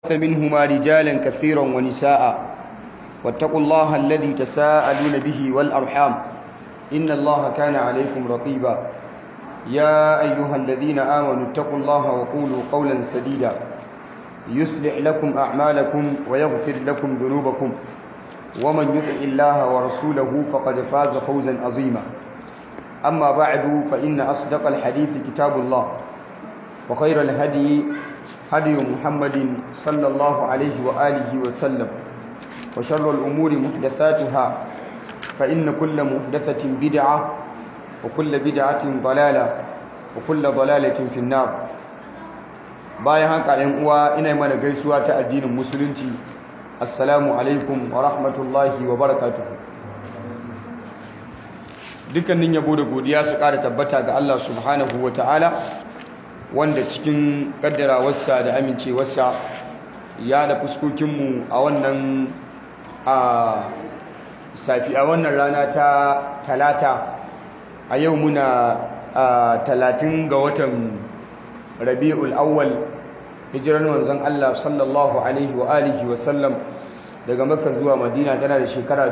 منهما رجالا كثيرا ونساء واتقوا الله الذي تساءلون به والأرحام إن الله كان عليكم رقيبا يا أيها الذين آمنوا اتقوا الله وقولوا قولا سديدا يصلح لكم أعمالكم ويغفر لكم ذنوبكم ومن يطع الله ورسوله فقد فاز فوزا عظيما أما بعد فإن أصدق الحديث كتاب الله وخير الهدي هدي محمد صلى الله عليه وآله وسلم وشر الأمور محدثاتها فإن كل محدثة بدعة وكل بدعة ضلالة وكل ضلالة في النار bayan haka ‘yan uwa ina mana gaisuwa ta addinin musulunci assalamu alaikum wa rahmatullahi wa barakatuhu dukkanin yabo da godiya su ƙara tabbata ga Allah subhanahu wa ta'ala wanda cikin kaddarawarsa da amincewarsa ya da fuskokinmu a wannan a safi a wannan rana ta talata a yau muna a talatin ga watan rabi'ul awwal hijirar manzon Allah sallallahu alaihi wa alihi wa sallam daga makka zuwa madina tana da shekara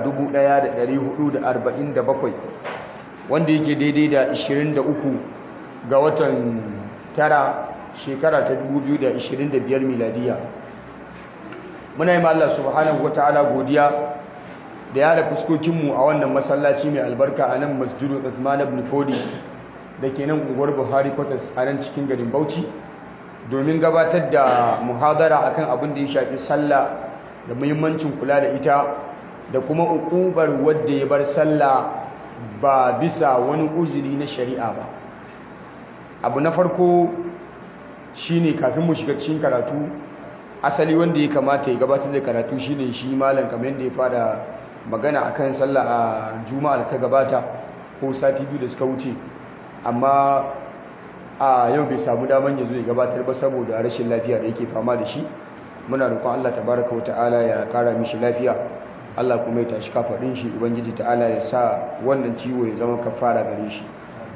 1447 wanda yake daidai da 23 ga watan tara shekara ta 2025 miladiya muna yi Allah subhanahu wa ta'ala godiya da ya da fuskokinmu a wannan masallaci mai albarka a nan masjidu Uthman ibn Fodi da ke nan unguwar Buhari Quarters a nan cikin garin Bauchi domin gabatar da muhadara akan abin da ya shafi sallah da muhimmancin kula da ita da kuma ukubar wadda ya bar sallah ba bisa wani uzuri na shari'a ba abu na farko shine kafin mu shiga cikin karatu asali wanda ya kamata ya gabatar da karatu shine shi malam kamar yadda ya fara magana akan sallah a juma'a da ta gabata ko sati biyu da suka wuce amma a yau bai samu daman ya zo ya gabatar ba saboda rashin lafiya da yake fama da shi muna roƙon Allah tabaraka wa ta'ala ya ƙara mishi lafiya Allah kuma ya tashi kafaɗin shi ubangiji ta'ala ya sa wannan ciwo ya zama kafara gare shi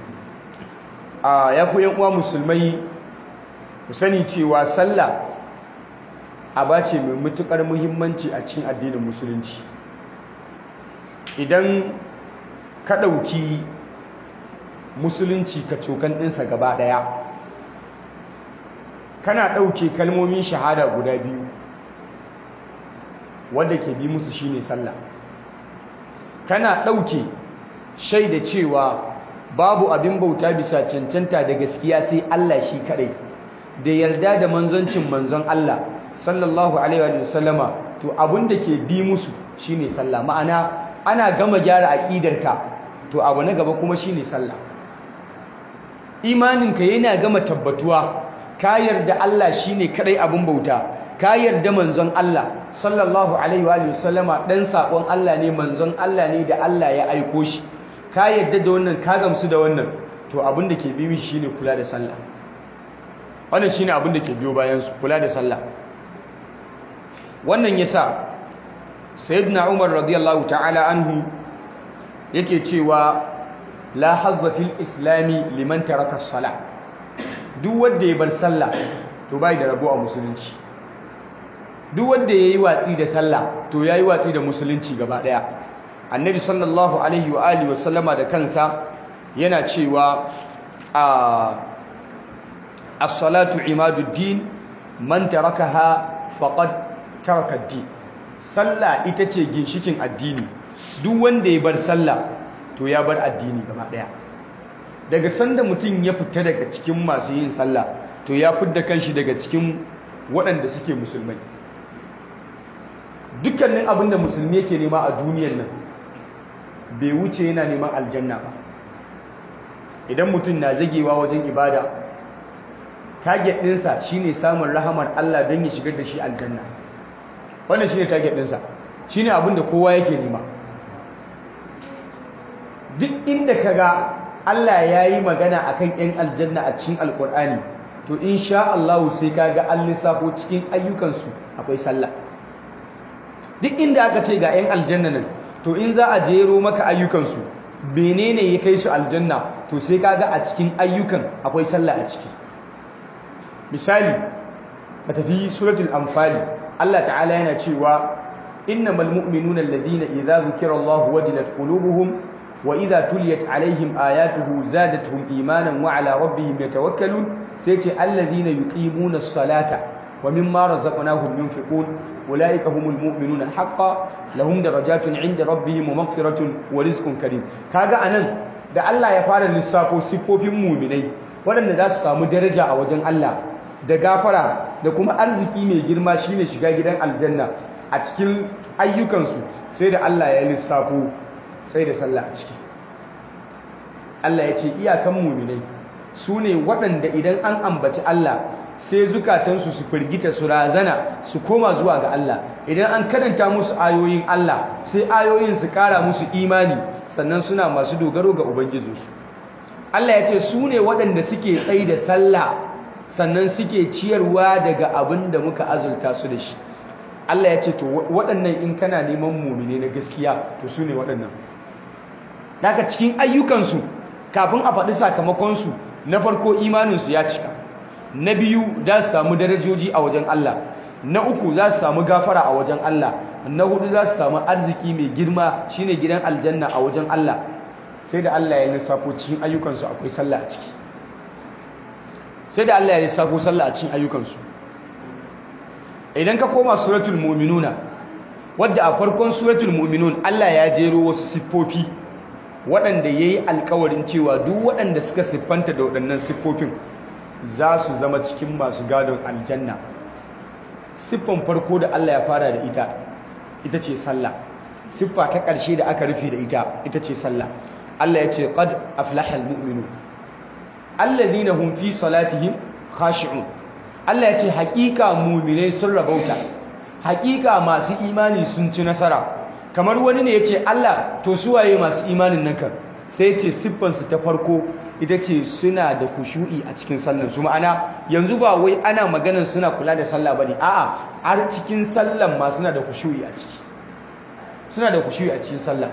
a ya ku uwa musulmai ku sani cewa sallah aba ce mai matuƙar muhimmanci a cikin addinin musulunci idan ka ɗauki musulunci ka cokan ɗinsa gaba ɗaya kana ɗauke kalmomin shahada guda biyu wadda ke bi musu shine sallah kana ɗauke shaida cewa babu abin bauta bisa cancanta da gaskiya sai Allah shi kadai da yarda da manzoncin manzon Allah sallallahu alaihi wa sallama to abin da ke bi musu shine sallah ma'ana ana gama gyara aqidarka to abu na gaba kuma shine sallah imaninka yana gama tabbatuwa ka yarda Allah shine kadai abin bauta ka yarda manzon Allah sallallahu alaihi wa sallama dan sakon Allah ne manzon Allah ne da Allah ya aiko shi ka yadda da wannan ka gamsu da wannan to abin da ke biyu shine kula da sallah wannan shine abin da ke biyo bayan su kula da sallah wannan yasa sayyidina Umar radiyallahu ta'ala anhu yake cewa la hazza fil islami liman taraka as-salah duk wanda ya bar sallah to bai da rabo a musulunci duk wanda yayi watsi da sallah to yayi watsi da musulunci gaba daya annabi sallallahu alaihi wa alihi wa sallama da kansa yana cewa a as-salatu imaduddin man tarakaha faqad taraka ad-din sallah ita ce ginshikin addini duk wanda ya bar sallah to ya bar addini gaba daya daga sanda mutum ya fita daga cikin masu yin sallah to ya fidda kanshi daga cikin waɗanda suke musulmai dukkanin abin da musulmi yake nema a duniyar nan bai wuce yana neman aljanna ba idan mutum na zagewa wajen ibada target ɗinsa shine samun rahamar Allah don ya shigar da shi aljanna wannan shine target ɗinsa shine abin da kowa yake nema duk inda ka ga Allah ya yi magana akan 'yan aljanna a cikin alkur'ani to insha Allah sai ka ga an lissafo cikin ayyukansu akwai sallah duk inda aka ce ga 'yan aljanna nan to in za a jero maka ayyukansu menene ya kai su aljanna to sai kaga a cikin ayyukan akwai sallah a ciki misali ka tafi suratul anfali Allah ta'ala yana cewa innamal mu'minuna alladhina idza dhukira Allahu wajilat qulubuhum wa idza tuliyat alaihim ayatuhu zadatuhum imanan wa ala rabbihim yatawakkalun sai ce alladhina yuqimuna as-salata wa mimma razaqnahum yunfiqun ulaika humul mu'minuna haqqan lahum darajatun 'inda rabbihim wa maghfiratun wa rizqun karim kaga anan da Allah ya fara lissafo sifofin mu'minai waɗanda za su samu daraja a wajen Allah da gafara da kuma arziki mai girma shine shiga gidan aljanna a cikin ayyukansu sai da Allah ya lissafo sai da sallah a ciki Allah ya ce iyakan muminai su ne waɗanda idan an ambaci Allah sai zukatansu su firgita su razana su koma zuwa ga Allah idan an karanta musu ayoyin Allah sai ayoyin su ƙara musu imani sannan suna masu dogaro ga ubangijinsu Allah ya ce su ne waɗanda suke tsayi da sallah sannan suke ciyarwa daga abin da muka azulta su da shi Allah ya ce to waɗannan in kana neman mumine na gaskiya to su ne waɗannan daga cikin ayyukansu kafin a faɗi sakamakonsu na farko imaninsu ya cika na biyu za su samu darajoji a wajen Allah na uku za su samu gafara a wajen Allah na hudu za su samu arziki mai girma shine gidan aljanna a wajen Allah sai da Allah ya lissafo cikin ayyukansu akwai sallah a ciki sai da Allah ya lissafo sallah a cikin ayyukansu idan ka koma suratul mu'minuna wadda a farkon suratul mu'minun Allah ya jero wasu siffofi waɗanda ya yi alkawarin cewa duk waɗanda suka siffanta da waɗannan siffofin za su zama cikin masu gadon aljanna siffan farko da Allah ya fara da ita ita ce sallah siffa ta ƙarshe da aka rufe da ita ita ce sallah Allah ya ce qad aflaha almu'minun alladhina hum fi salatihim khashi'un Allah ya ce haƙiƙa mu'minai sun rabauta haƙiƙa masu imani sun ci nasara kamar wani ne ya ce Allah to suwaye masu imanin nan kan sai ce siffansu ta farko ita ce suna da kushu'i a cikin sallan su ma'ana yanzu ba wai ana maganar suna kula da sallah bane a'a har cikin sallan ma suna da kushu'i a ciki suna da kushu'i a cikin sallah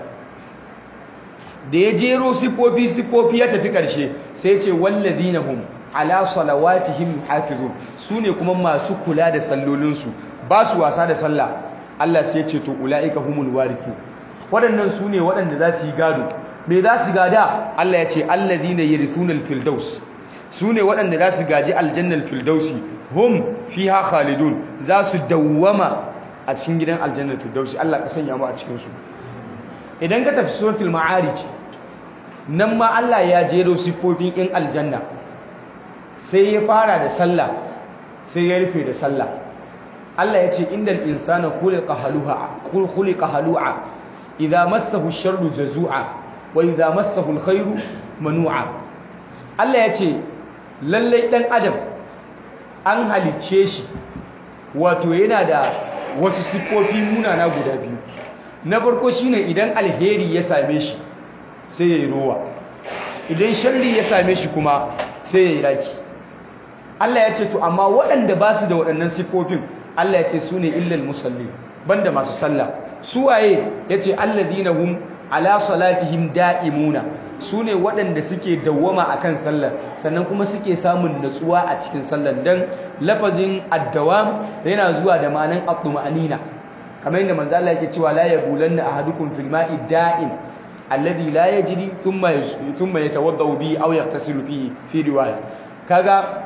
da ya jero siffofi siffofi ya tafi karshe sai ce wallazina hum ala salawatihim yuhafizun sune kuma masu kula da sallolinsu ba su wasa da sallah Allah sai ce to ulaika humul warithu waɗannan su ne waɗanda za su yi gado me za su gada Allah ya ce alladhina yarithuna alfirdaus su ne waɗanda za su gaji aljannal firdausi hum fiha khalidun za su dawwama a cikin gidan aljannal firdausi Allah ka sanya mu a cikin su idan ka tafi suratul ma'arij nan ma Allah ya jero sifofin in aljanna sai ya fara da sallah sai ya rufe da sallah Allah ya ce indal insana khuliqa halu'a khuliqa halu'a idza massahu ash-sharru jazu'a wa idza massahu al-khairu manu'a Allah ya ce lallai dan adam an halicce shi wato yana da wasu sifofi munana guda biyu na farko shine idan alheri ya same shi sai yayi rowa idan sharri ya same shi kuma sai yayi raki Allah ya ce to amma waɗanda ba su da waɗannan sifofin Allah ya ce su ne illal musalli banda masu sallah su waye ya ce alladhina hum ala salatihim da'imuna su ne waɗanda suke dawwama akan sallar sannan kuma suke samun natsuwa a cikin sallar dan lafazin addawam yana zuwa da ma'anan at-tuma'anina kamar yadda manzo Allah yake cewa la yabulanna ahadukum fil ma'i da'im alladhi la yajri thumma thumma yatawaddau bihi aw yaghtasilu fihi fi riwaya kaga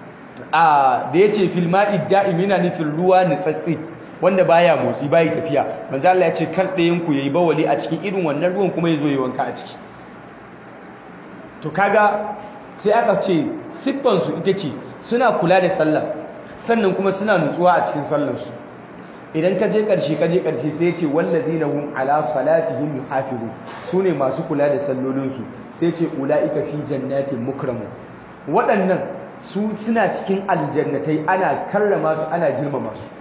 a da yace fil ma'i da'im yana nufin ruwa nitsatsi wanda baya motsi bai tafiya manzo Allah ya ce kan ɗayan ku yayi bawali a cikin irin wannan ruwan kuma yazo yi wanka a ciki to kaga sai aka ce siffan su ita ce suna kula da sallah sannan kuma suna nutsuwa a cikin sallar su idan ka je karshe ka je karshe sai ce wallazina hum ala salatihim yuhafizun sune masu kula da sallolin su sai ce ulaika fi jannatin mukramun waɗannan su suna cikin aljannatai ana karrama su ana girmama su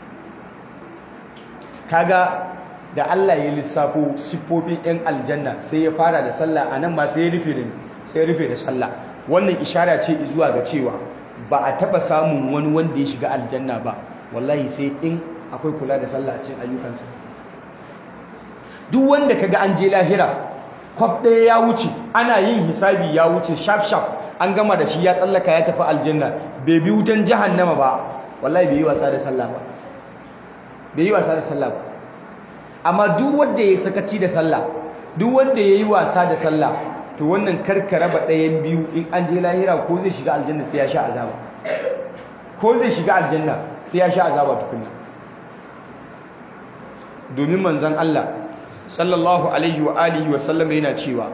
kaga da Allah ya lissafo siffofin 'yan aljanna sai ya fara da sallah a nan ma sai ya rufe da sai ya rufe da sallah wannan ishara ce zuwa ga cewa ba a taba samun wani wanda ya shiga aljanna ba wallahi sai in akwai kula da sallah a cikin ayyukansa duk wanda kaga an je lahira kwaf ɗaya ya wuce ana yin hisabi ya wuce shaf shaf an gama da shi ya tsallaka ya tafi aljanna bai bi wutan jahannama ba wallahi bai yi wasa da sallah ba bai yi wasa da sallah ba amma duk wanda ya sakaci da sallah duk wanda ya yi wasa da sallah to wannan karka raba ɗayan biyu in an je lahira ko zai shiga aljanna sai ya sha azaba ko zai shiga aljanna sai ya sha azaba tukunna domin manzon Allah sallallahu alaihi wa alihi wa sallam yana cewa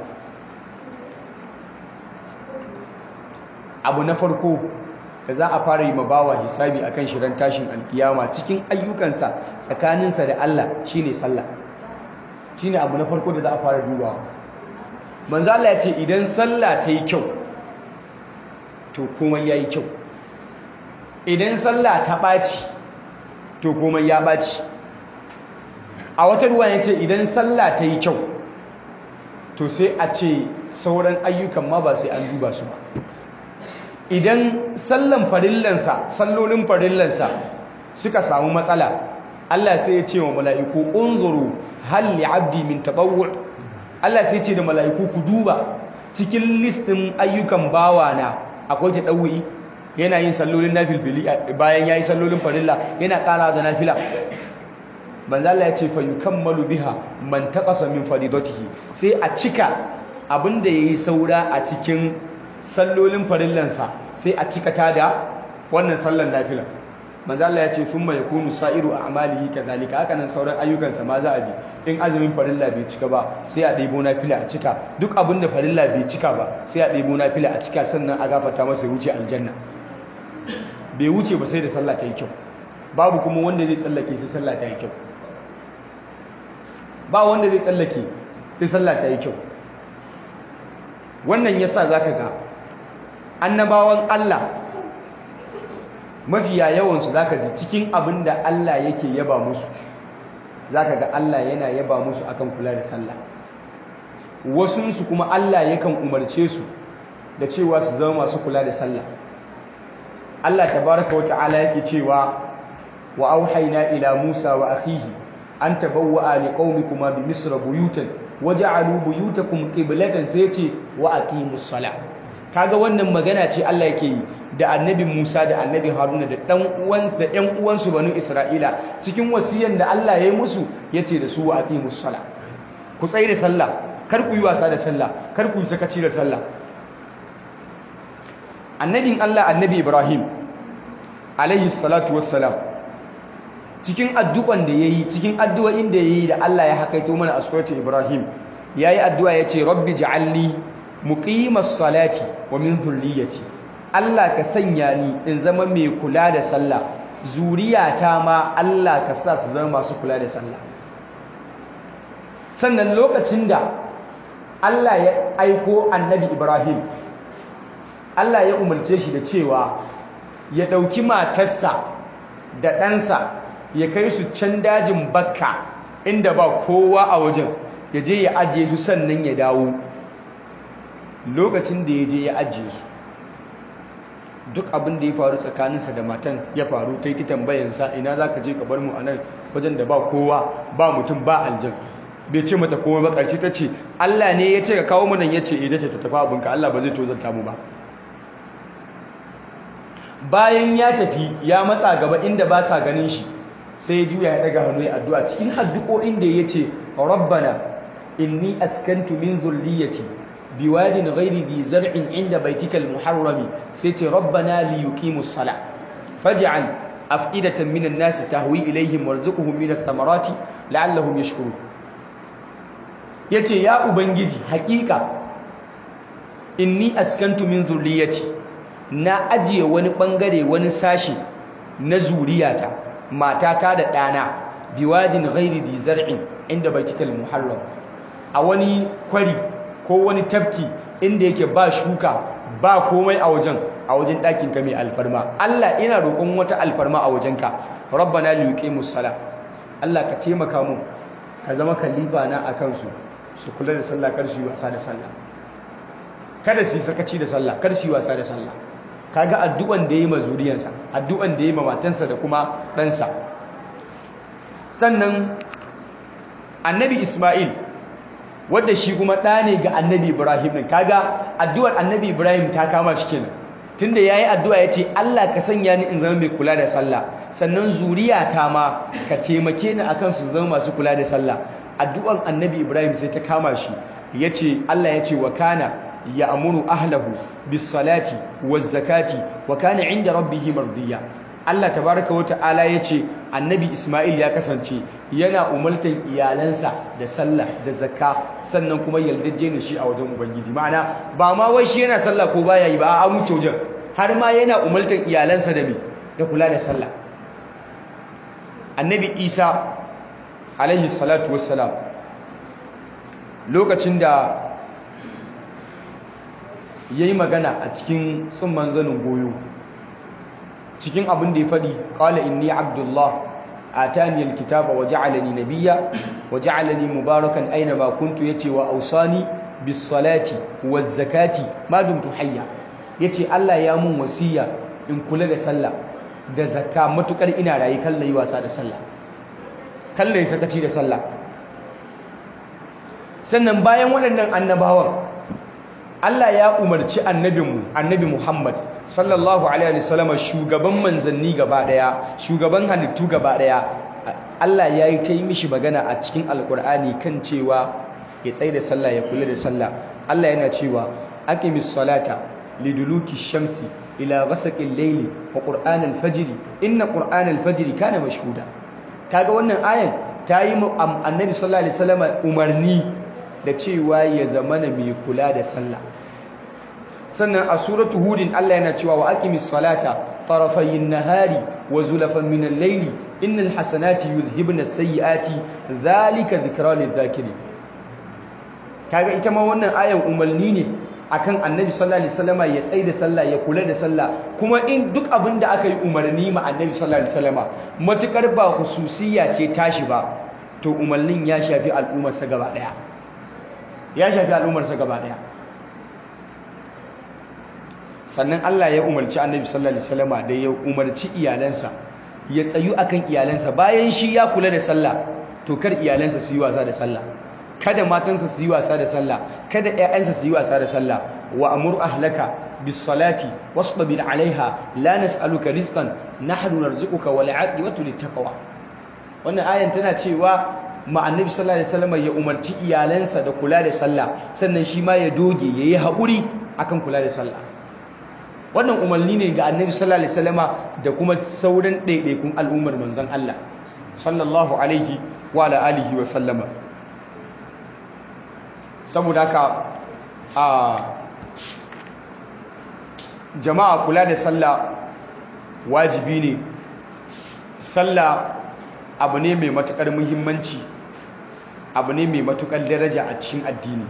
abu na farko da za a fara yi mabawa hisabi akan shirin tashin alkiyama cikin ayyukansa tsakaninsa da Allah shine sallah shine abu na farko da za a fara dubawa manzo Allah ya ce idan sallah ta yi kyau to komai yayi kyau idan sallah ta ɓaci to komai ya ɓaci a wata ruwa ya ce idan sallah ta yi kyau to sai a ce sauran ayyukan ma ba sai an duba su ba idan sallan farillansa sallolin farillansa suka samu matsala Allah sai ya ce wa mala'iku unzuru hal li'abdi min tatawwu Allah sai ya ce da mala'iku ku duba cikin listin ayyukan bawana akwai tadawwi yana yin sallolin nafilfili bayan yayi sallolin farilla yana ƙara da nafila manzo Allah ya ce fa yukammalu biha man taqasa min faridatihi sai a cika abinda yayi saura a cikin sallolin farillansa sai a cika ta da wannan sallan nafila manzo Allah ya ce thumma yakunu sa'iru a'malihi kadhalika haka nan sauran ayyukansa ma za a bi in azumin farilla bai cika ba sai a ɗebo nafila a cika duk abin da farilla bai cika ba sai a ɗebo nafila a cika sannan a gafarta masa wuce aljanna bai wuce ba sai da sallah ta yi kyau babu kuma wanda zai tsallake sai sallah ta yi kyau ba wanda zai tsallake sai sallah ta yi kyau wannan yasa zaka ga annabawan Allah mafiya yawansu zaka ji cikin abin da Allah yake yaba musu zaka ga Allah yana yaba musu akan kula da sallah wasunsu kuma Allah yakan umarce su da cewa su zama masu kula da sallah Allah tabaraka wa ta'ala yake cewa wa auhayna ila Musa wa akhihi an tabawwa'a liqaumikuma bi misra buyutan waj'alu buyutakum qiblatan sai ce wa aqimus salah kaga wannan magana ce Allah yake yi da annabi Musa da annabi Haruna da dan uwansu da ƴan uwansu banu Isra'ila cikin wasiyan da Allah ya yi musu yace da su wa aqimus salah ku tsaye da sallah kar ku yi wasa da sallah kar ku yi sakaci da sallah annabin Allah annabi Ibrahim alaihi salatu wassalam cikin addu'an da yayi cikin addu'o'in da yayi da Allah ya hakaito mana a suratul Ibrahim yayi addu'a yace rabbi ja'alni muqimas salati wa min dhurriyyati Allah ka sanya ni in zama mai kula da sallah zuriyata ma Allah ka sa su zama masu kula da sallah sannan lokacin da Allah ya aiko annabi Ibrahim Allah ya umarce shi da cewa ya ɗauki matarsa da ɗansa ya kai su can dajin bakka inda ba kowa a wajen ya je ya ajiye su sannan ya dawo lokacin da ya je ya ajiye su duk abin da ya faru tsakaninsa da matan ya faru ta yi ta tambayansa ina za ka je ka bar mu a nan wajen da ba kowa ba mutum ba aljan bai ce mata komai ba ƙarshe ta ce Allah ne ya ce ka kawo mu nan ya ce idan ta tafi abinka Allah ba zai tozanta mu ba bayan ya tafi ya matsa gaba inda ba sa ganin shi sai ya juya ya daga hannu ya addu'a cikin addu'o'in da ya ce rabbana inni askantu min dhurriyyati biwadin ghairi dhi zar'in inda baitikal muharrami sai ce rabbana li yuqimus sala faj'al af'idatan minan nas tahwi ilayhim warzuqhum minath thamarati la'allahum yashkurun yace ya ubangiji hakika inni askantu min dhurriyyati na ajiye wani bangare wani sashi na zuriyata matata da ɗana biwadin ghairi di zar'in inda baitikal muharram a wani kwari ko wani tafki inda yake ba shuka ba komai a wajen a wajen ɗakin ka mai alfarma Allah ina roƙon wata alfarma a wajenka rabbana li yuqimus sala Allah ka taimaka mu ka zama kalifa na akan su su kula da sallah kar su yi wasa da sallah kada su yi sakaci da sallah kar su yi wasa da sallah kaga addu'an da yayi ma zuriyansa addu'an da yayi ma matansa da kuma ɗansa sannan annabi Isma'il wanda shi kuma ɗa ne ga annabi Ibrahim din kaga addu'ar annabi Ibrahim ta kama shi kenan tunda yayi addu'a yace Allah ka sanya ni in zama mai kula da sallah sannan zuriyata ma ka taimake ni akan su zama masu kula da sallah addu'an annabi Ibrahim sai ta kama shi yace Allah yace wa kana ya'muru ahlahu bis salati waz zakati wa kana 'inda rabbih mardiya Allah tabaraka wata'ala yace annabi Ismail ya kasance yana umartan iyalansa da sallah da zakka sannan kuma yaldaje ne shi a wajen ubangiji ma'ana ba ma wai shi yana sallah ko baya yi ba a wuce wajen har ma yana umartan iyalansa da me da kula da sallah annabi Isa alaihi salatu wassalam lokacin da yayi magana a cikin tsumman zanin goyo cikin abin da ya faɗi qala inni abdullah atani alkitaba wa ja'alani nabiyya wa ja'alani mubarakan aina ma kuntu yace wa awsani bis salati waz zakati ma dumtu hayya yace Allah ya mun wasiya in kula da sallah da zakka matukar ina rayi kallai wasa da sallah kallai sakaci da sallah sannan bayan waɗannan annabawan Allah ya umarci annabinmu annabi Muhammad sallallahu alaihi wasallam shugaban manzanni gaba daya shugaban halittu gaba daya Allah ya yi ta yi mishi magana a cikin alkur'ani kan cewa ya tsaye da sallah ya kula da sallah Allah yana cewa aqimis salata liduluki shamsi ila ghasaqil layli wa qur'anal fajr inna qur'anal fajr kana mashhuda kaga wannan ayan ta yi annabi sallallahu alaihi wasallam umarni da cewa ya zamana mai kula da sallah sannan a suratu hudin Allah yana cewa wa aqimis salata tarafayin nahari wa zulafan min al-layli innal hasanati yuzhibna as-sayyiati dhalika dhikra lidh-dhakirin kaga ita ma wannan ayan umarni ne akan annabi sallallahu alaihi wasallama ya tsaida sallah ya kula da sallah kuma in duk abin da aka yi umarni ma annabi sallallahu alaihi wasallama matukar ba hususiyya ce tashi ba to umarnin ya shafi al'ummar sa gaba daya ya shafi al'ummar sa gaba daya sannan Allah ya umarci annabi sallallahu alaihi wasallama da ya umarci iyalansa ya tsayu akan iyalansa bayan shi ya kula da sallah to kar iyalansa su yi wasa da sallah kada matansa su yi wasa da sallah kada ƴaƴansa su yi wasa da sallah wa amur ahlaka bis salati wasbir alaiha la nas'aluka rizqan nahnu narzuquka wal 'aqibatu lit taqwa wannan ayan tana cewa ma annabi sallallahu alaihi wasallam ya umarci iyalansa da kula da sallah sannan shi ma ya doge yayi haƙuri akan kula da sallah wannan umarni ne ga annabi sallallahu alaihi wasallama da kuma sauran ɗaiɗaikun al'ummar manzon Allah sallallahu alaihi wa ala alihi wa sallama saboda haka a jama'a kula da sallah wajibi ne sallah abu ne mai matukar muhimmanci abu ne mai matukar daraja a cikin addini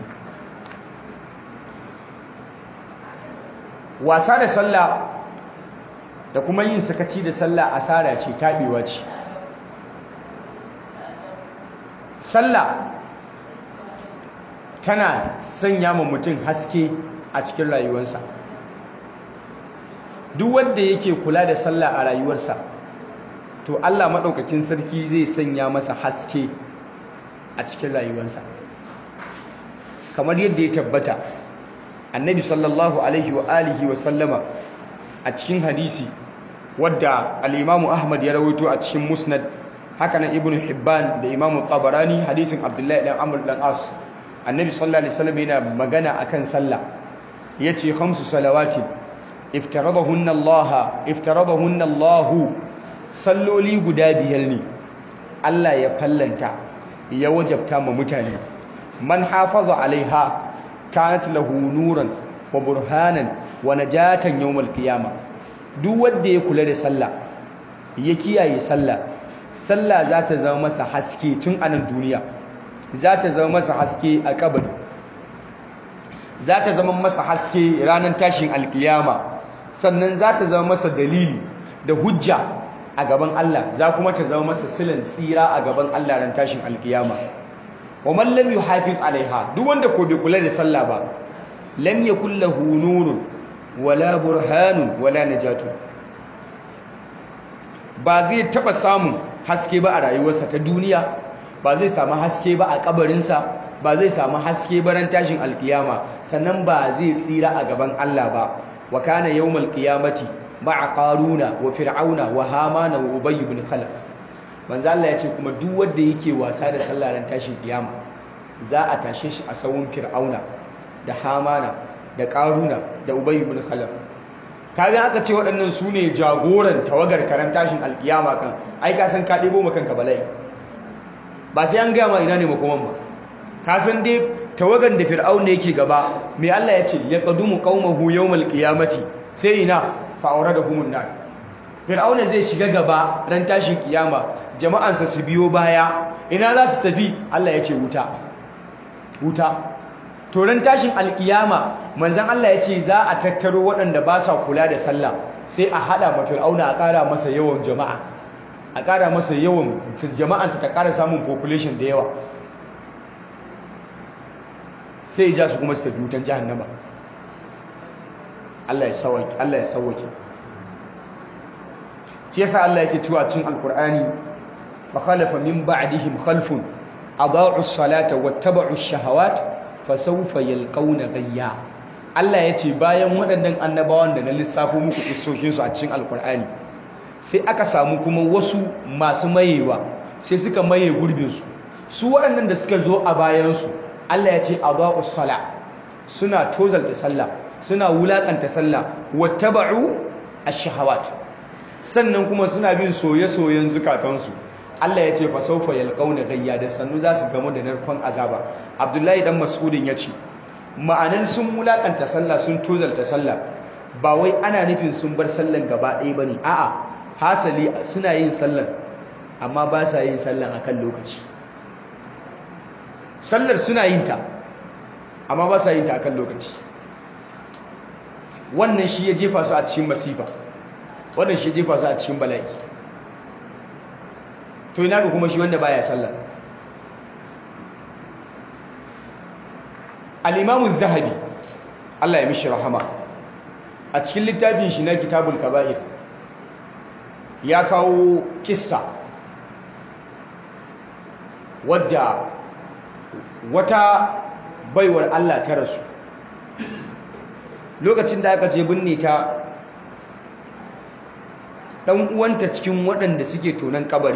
wasa da sallah da kuma yin sakaci da sallah asara ce taɓewa ce sallah tana sanya ma mutum haske a cikin rayuwarsa duk wanda yake kula da sallah a rayuwarsa to Allah maɗaukakin sarki zai sanya masa haske a cikin rayuwarsa kamar yadda ya tabbata annabi sallallahu alaihi wa alihi wa sallama a cikin hadisi wadda al-imamu ahmad ya rawaito a cikin musnad haka nan ibnu hibban da imamu tabarani hadisin abdullahi dan amr dan as annabi sallallahu alaihi wasallam yana magana akan sallah yace khamsu salawati iftaradahunna Allah iftaradahunna Allah salloli guda biyar ne Allah ya fallanta ya wajabta ma mutane man hafaza alaiha kanat lahu nuran wa burhanan wa najatan yawmal qiyama duk wanda ya kula da sallah ya kiyaye sallah sallah za ta zama masa haske tun a nan duniya za ta zama masa haske a kabari za ta zama masa haske ranar tashin alkiyama sannan za ta zama masa dalili da hujja a gaban Allah za kuma ta zama masa silan tsira a gaban Allah ran tashin alkiyama wa man lam yuhafiz alaiha duk wanda ko bai kula da sallah ba lam yakul lahu nurun wala burhanun wala najatu ba zai taba samun haske ba a rayuwarsa ta duniya ba zai samu haske ba a kabarinsa ba zai samu haske ba ran tashin alkiyama sannan ba zai tsira a gaban Allah ba wa kana yawmal qiyamati ma'a qaruna wa fir'auna wa hamana wa ubay ibn khalaf manzo Allah ya ce kuma duk wanda yake wasa da sallah ran tashin kiyama za a tashe shi a sawun fir'auna da hamana da qaruna da ubay ibn khalaf kaga aka ce waɗannan su ne jagoran tawagar karan tashin alkiyama kan ai ka san ka ɗebo maka kanka bala'i ba sai an gaya ma ina ne makoman ba ka san dai tawagan da fir'auna yake gaba mai Allah ya ce ya qadumu qaumahu yawmal qiyamati sai ina fa awradahumun nar fir'auna zai shiga gaba ran tashin kiyama jama'ansa su biyo baya ina za su tafi Allah ya ce wuta wuta to ran tashin alkiyama manzon Allah ya ce za a tattaro waɗanda ba sa kula da sallah sai a hada ma fir'auna a ƙara masa yawan jama'a a ƙara masa yawan jama'ansa ta ƙara samun population da yawa sai ja su kuma su tafi wutan jahannama Allah ya sauwake Allah ya sauwake shi yasa Allah yake cewa cikin alqur'ani fa khalafa min ba'dihim khalfun adaa'u as-salata wattaba'u ash-shahawat fasawfa yalqawna ghayya Allah ya ce bayan waɗannan annabawan da na lissafo muku kissokinsu a cikin alqur'ani sai aka samu kuma wasu masu mayewa sai suka maye gurbinsu su waɗannan da suka zo a bayansu Allah ya ce adaa'u sala suna tozalta sallah suna wulakanta sallah wattaba'u ash-shahawat sannan kuma suna bin soye-soyen zukatansu Allah ya ce fa sawfa yalqauna gayya da sannu za su gamu da narkon azaba Abdullahi dan Mas'udin ya ce ma'anan sun wulakanta sallah sun tozalta sallah ba wai ana nufin sun bar sallan gaba ɗaya bane a'a hasali suna yin sallan amma ba sa yin sallan akan lokaci sallar suna yin ta amma ba sa yin ta akan lokaci wannan shi ya jefa su a cikin masifa wannan shi ya jefa su a cikin bala'i to ina ga kuma shi wanda baya sallah al-imamu zahabi Allah ya mishi rahama a cikin littafin shi na kitabul kaba'ir ya kawo kissa wadda wata baiwar Allah ta rasu lokacin da aka je binne ta dan uwanta cikin waɗanda suke tonan kabari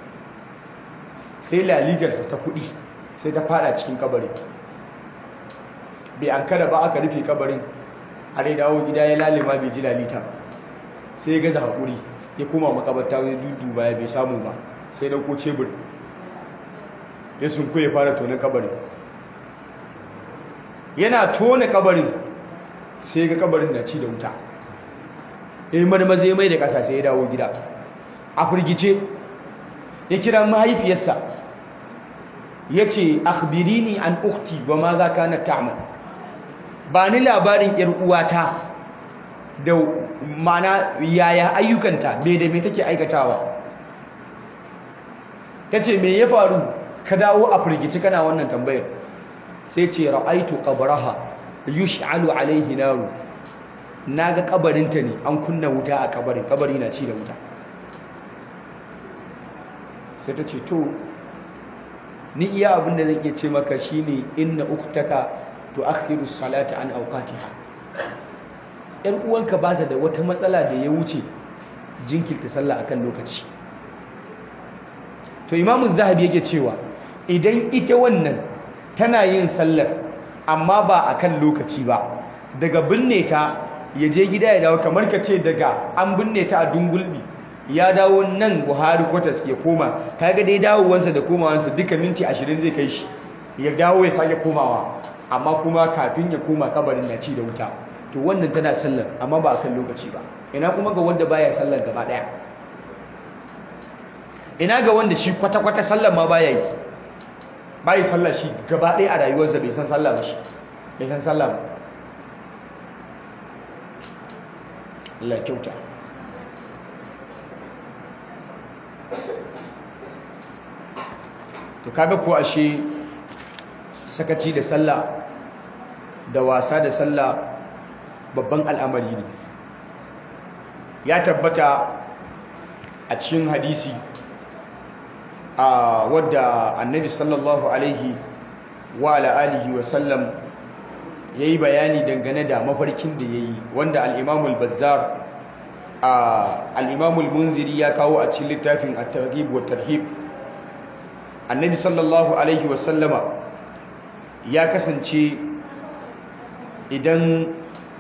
sai lalitarsa ta kuɗi sai ta fada cikin kabari bai an kada ba aka rufe kabarin har ya dawo gida ya lalima bai ji lalita ba sai ya gaza haƙuri ya koma makabarta wani dudu baya bai samu ba sai dauko cebur ya sunku ya fara tonan kabarin yana tona kabarin sai ga kabarin na ci da wuta in marmaza ya mai da ƙasa sai ya dawo gida a firgice ya kira mahaifiyarsa ya ce akhbirini an ukti wa ma za ka na ta'amal ba ni labarin ‘yar uwata da mana yaya ayyukanta me da me take aikatawa ta ce me ya faru ka dawo a firgice kana wannan tambayar sai ce ra'aitu qabraha yush'alu alaihi naru naga kabarinta ne an kunna wuta a kabarin kabari na ci da wuta sai ta ce to ni iya abin da zan iya ce maka shine inna ukhtaka tu'akhiru salata an awqatiha yan uwanka ba ta da wata matsala da ya wuce jinkirta sallah akan lokaci to imamu zahabi yake cewa idan ita wannan tana yin sallar amma ba akan lokaci ba daga binne ta ya je gida ya dawo kamar ka ce daga an binne ta a dungulbi ya dawo nan buhari kwatas ya koma kaga dai dawowansa da komawansa duka minti ashirin zai kai shi ya dawo ya sake komawa amma kuma kafin ya koma kabarin na ci da wuta to wannan tana sallar amma ba akan lokaci ba ina kuma ga wanda baya sallar gaba daya ina ga wanda shi kwata-kwata sallar ma baya yi bayi sallar shi gaba daya a rayuwarsa bai san sallar ba shi bai san sallar ba Allah kyauta to kaga ko ashe sakaci da sallah da wasa da sallah babban al'amari ne ya tabbata a cikin hadisi a wadda annabi sallallahu alaihi wa ala alihi wa sallam ya yi bayani dangane da mafarkin da ya yi wanda al'imamul bazzar al'imamul munziri ya kawo a cikin littafin a targhib wa tarhib annabi sallallahu alaihi wasallama ya kasance idan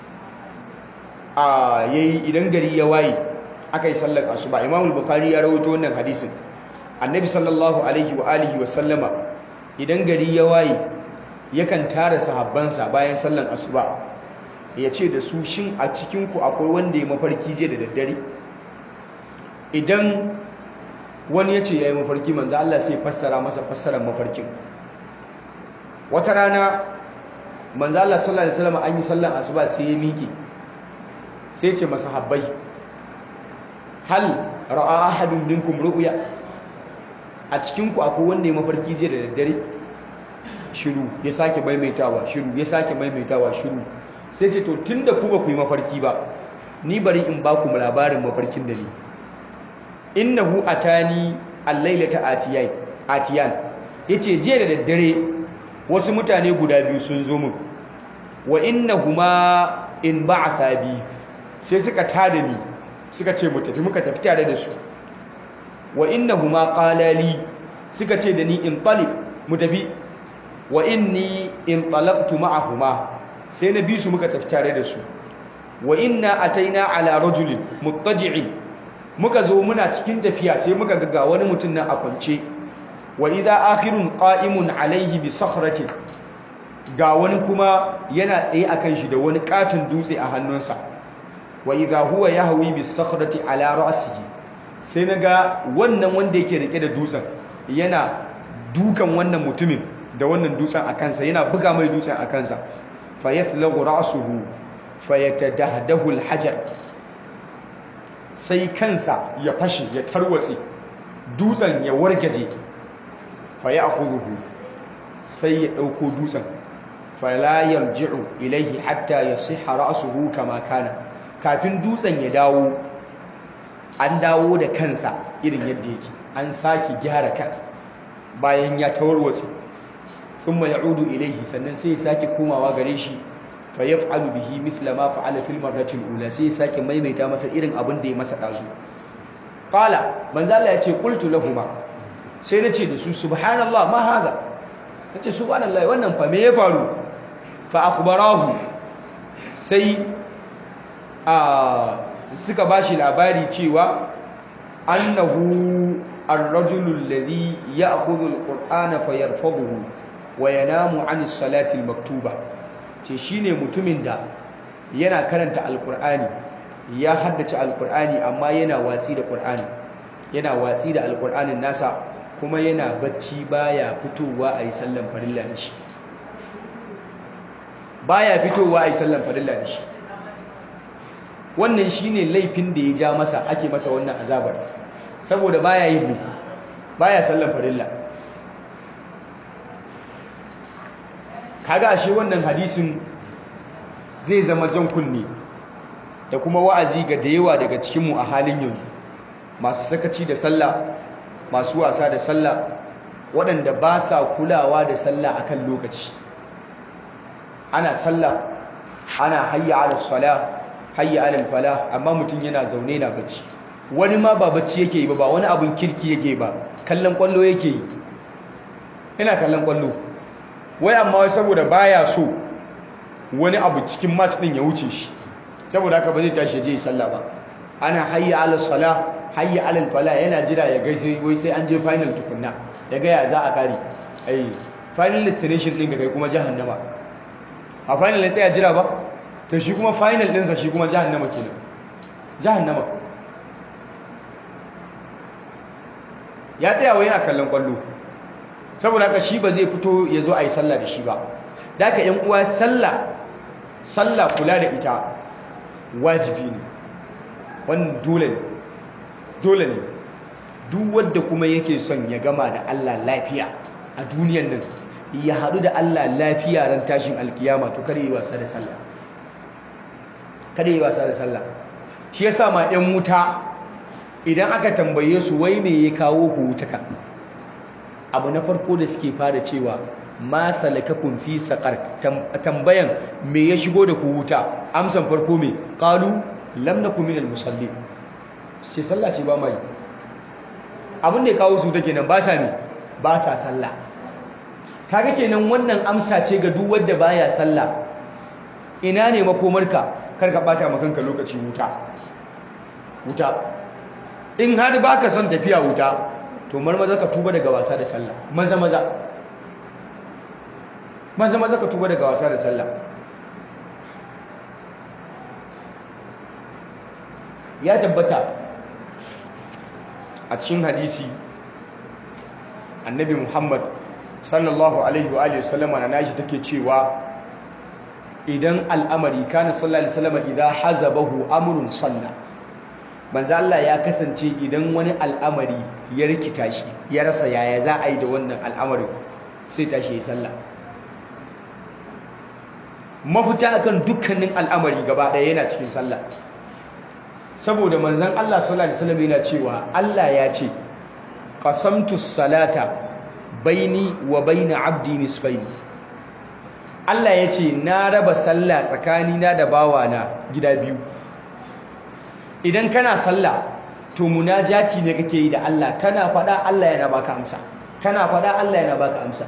a yayi idan gari ya waye aka yi sallar asuba imamul bukhari ya rawaito wannan hadisin annabi sallallahu alaihi wa alihi wasallama idan gari ya waye yakan tara sahabbansa bayan sallan asuba ya ce da su shin a cikinku akwai wanda ya mafarki je da daddare idan wani ya ce ya yi mafarki manzo Allah sai fassara masa fassarar mafarkin wata rana manzo Allah sallallahu alaihi wasallam an yi sallan asuba sai ya miƙe sai ce masa habbai hal ra'a ahadun minkum ru'ya a cikinku akwai wanda ya mafarki je da daddare shiru ya sake maimaitawa shiru ya sake maimaitawa shiru sai ce to tunda ku ba ku yi mafarki ba ni bari in ba ku labarin mafarkin da ni innahu atani al-lailata atiyan atiyan yace jiya da daddare wasu mutane guda biyu sun zo min wa innahuma in ba'atha bi sai suka tada ni suka ce mu tafi muka tafi tare da su wa innahuma qala li suka ce da ni in talik mu tafi wa inni in talaqtu ma'ahuma sai na bi su muka tafi tare da su wa inna ataina ala rajulin muttaji'in muka zo muna cikin tafiya sai muka ga wani mutum nan a kwance wa idha akhirun qa'imun alayhi bi sakhratin ga wani kuma yana tsaye akan shi da wani katon dutse a hannunsa wa idha huwa yahwi bi sakhrati ala ra'sihi sai naga wannan wanda yake rike da dutsen yana dukan wannan mutumin da wannan dutsen a kansa yana buga mai dutsen a kansa fa yathlaghu ra'suhu fa yatadahdahu al-hajar sai kansa ya fashe ya tarwatse dutsen ya wargaje fa ya'khudhuhu sai ya dauko dutsen fa la yarji'u ilayhi hatta yasihha ra'suhu kama kana kafin dutsen ya dawo an dawo da kansa irin yadda yake an sake gyara kan bayan ya tawarwatse thumma ya'udu ilayhi sannan sai ya sake komawa gare shi fa yaf'alu bihi mithla ma fa'ala fil marrati al-ula sai ya sake maimaita masa irin abin da ya masa dazu qala manzo Allah ya ce qultu lahumu sai nace da su subhanallah ma hada nace subhanallah wannan fa me ya faru fa akhbarahu sai a suka bashi labari cewa annahu ar-rajulu alladhi ya'khudhu al-qur'ana fayarfadhuhu wa yanamu 'ani as-salati al-maktuba ce shine mutumin da yana karanta al-qur'ani ya haddace al-qur'ani amma yana watsi da qur'ani yana watsi da al-qur'anin nasa kuma yana bacci baya fitowa ayi sallan farilla da shi baya fitowa ayi sallan farilla da shi wannan shine laifin da ya ja masa ake masa wannan azabar saboda baya yin ne baya sallan farilla kaga ashe wannan hadisin zai zama jan kunne da kuma wa'azi ga da yawa daga cikinmu a halin yanzu masu sakaci da sallah masu wasa da sallah waɗanda ba sa kulawa da sallah akan lokaci ana sallah ana hayya ala salah hayya ala falah amma mutum yana zaune na bacci wani ma ba bacci yake yi ba ba wani abin kirki yake ba kallon kwallo yake yi yana kallon kwallo wai amma wai saboda baya so wani abu cikin match din ya wuce shi saboda haka ba zai tashi je sallah ba ana hayya ala salah hayya ala falah yana jira ya gaishe wai sai an je final tukunna ya ga ya za a kare ai final destination din ga kai kuma jahannama a final ne tsaya jira ba to shi kuma final ɗinsa shi kuma jahannama kenan jahannama ya tsaya wa yana kallon kwallo saboda haka shi ba zai fito ya zo a yi sallah da shi ba da haka yan uwa sallah sallah kula da ita wajibi ne wannan dole ne dole ne duk wanda kuma yake son ya gama da Allah lafiya a duniyan nan ya haɗu da Allah lafiya ran tashin alkiyama to kare yi wasa da sallah kada yi wasa da sallah shi yasa ma ɗan wuta idan aka tambaye su wai me ya kawo ku wuta kan abu na farko da suke fara cewa ma salakakum fi saqar tambayan me ya shigo da ku wuta amsan farko me qalu lam nakum minal musallin sai sallah ce ba mai abin da ya kawo su take nan ba sa ne ba sa sallah kaga kenan wannan amsa ce ga duk wanda baya sallah ina ne makomarka kar ka bata maka kanka lokaci wuta wuta in har baka son tafiya wuta to marmaza ka tuba daga wasa da sallah maza maza maza maza ka tuba daga wasa da sallah ya tabbata a cikin hadisi annabi muhammad sallallahu alaihi wa sallama na nashi take cewa idan al'amari kana sallallahu alaihi wasallama idan hazabahu amrun salla manzo Allah ya kasance idan wani al'amari ya rikita shi ya rasa yaya za a yi da wannan al'amarin sai tashi ya sallah mafita akan dukkanin al'amari gaba ɗaya yana cikin sallah saboda manzon Allah sallallahu alaihi wasallam yana cewa Allah ya ce qasamtu salata baini wa baina abdi nisfaini Allah ya ce na raba sallah tsakanina da bawana gida biyu idan kana sallah to munajati ne kake yi da Allah kana faɗa Allah yana baka amsa kana faɗa Allah yana baka amsa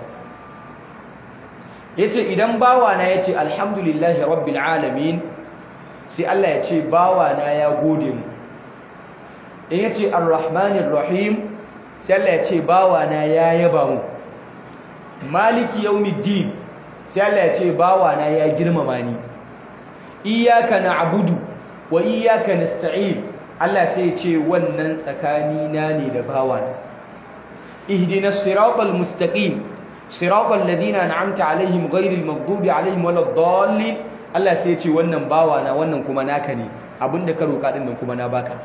yace idan bawana yace alhamdulillahi rabbil alamin sai Allah ya ce bawana ya gode mu in yace arrahmanir rahim sai Allah ya ce bawana ya yaba mu maliki yawmiddin sai Allah ya ce bawana ya girmama ni iyyaka na'budu wa iyyaka nasta'in Allah sai ya ce wannan tsakani na ne da bawana ihdinas siratal mustaqim siratal ladina an'amta alaihim ghairil maghdubi alaihim waladdallin Allah sai ya ce wannan bawana wannan kuma naka ne abinda ka roka din nan kuma na baka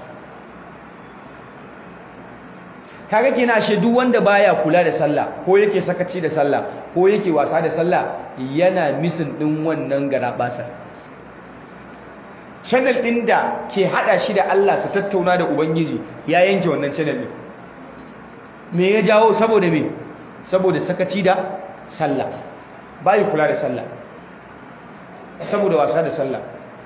kaga kina ashe duk wanda baya kula da sallah ko yake sakaci da sallah ko yake wasa da sallah yana misin din wannan garabasar channel din da ke hada shi da Allah su tattauna da ubangiji ya yanke wannan channel din me ya jawo saboda me saboda sakaci da sallah bai kula da sallah saboda wasa da sallah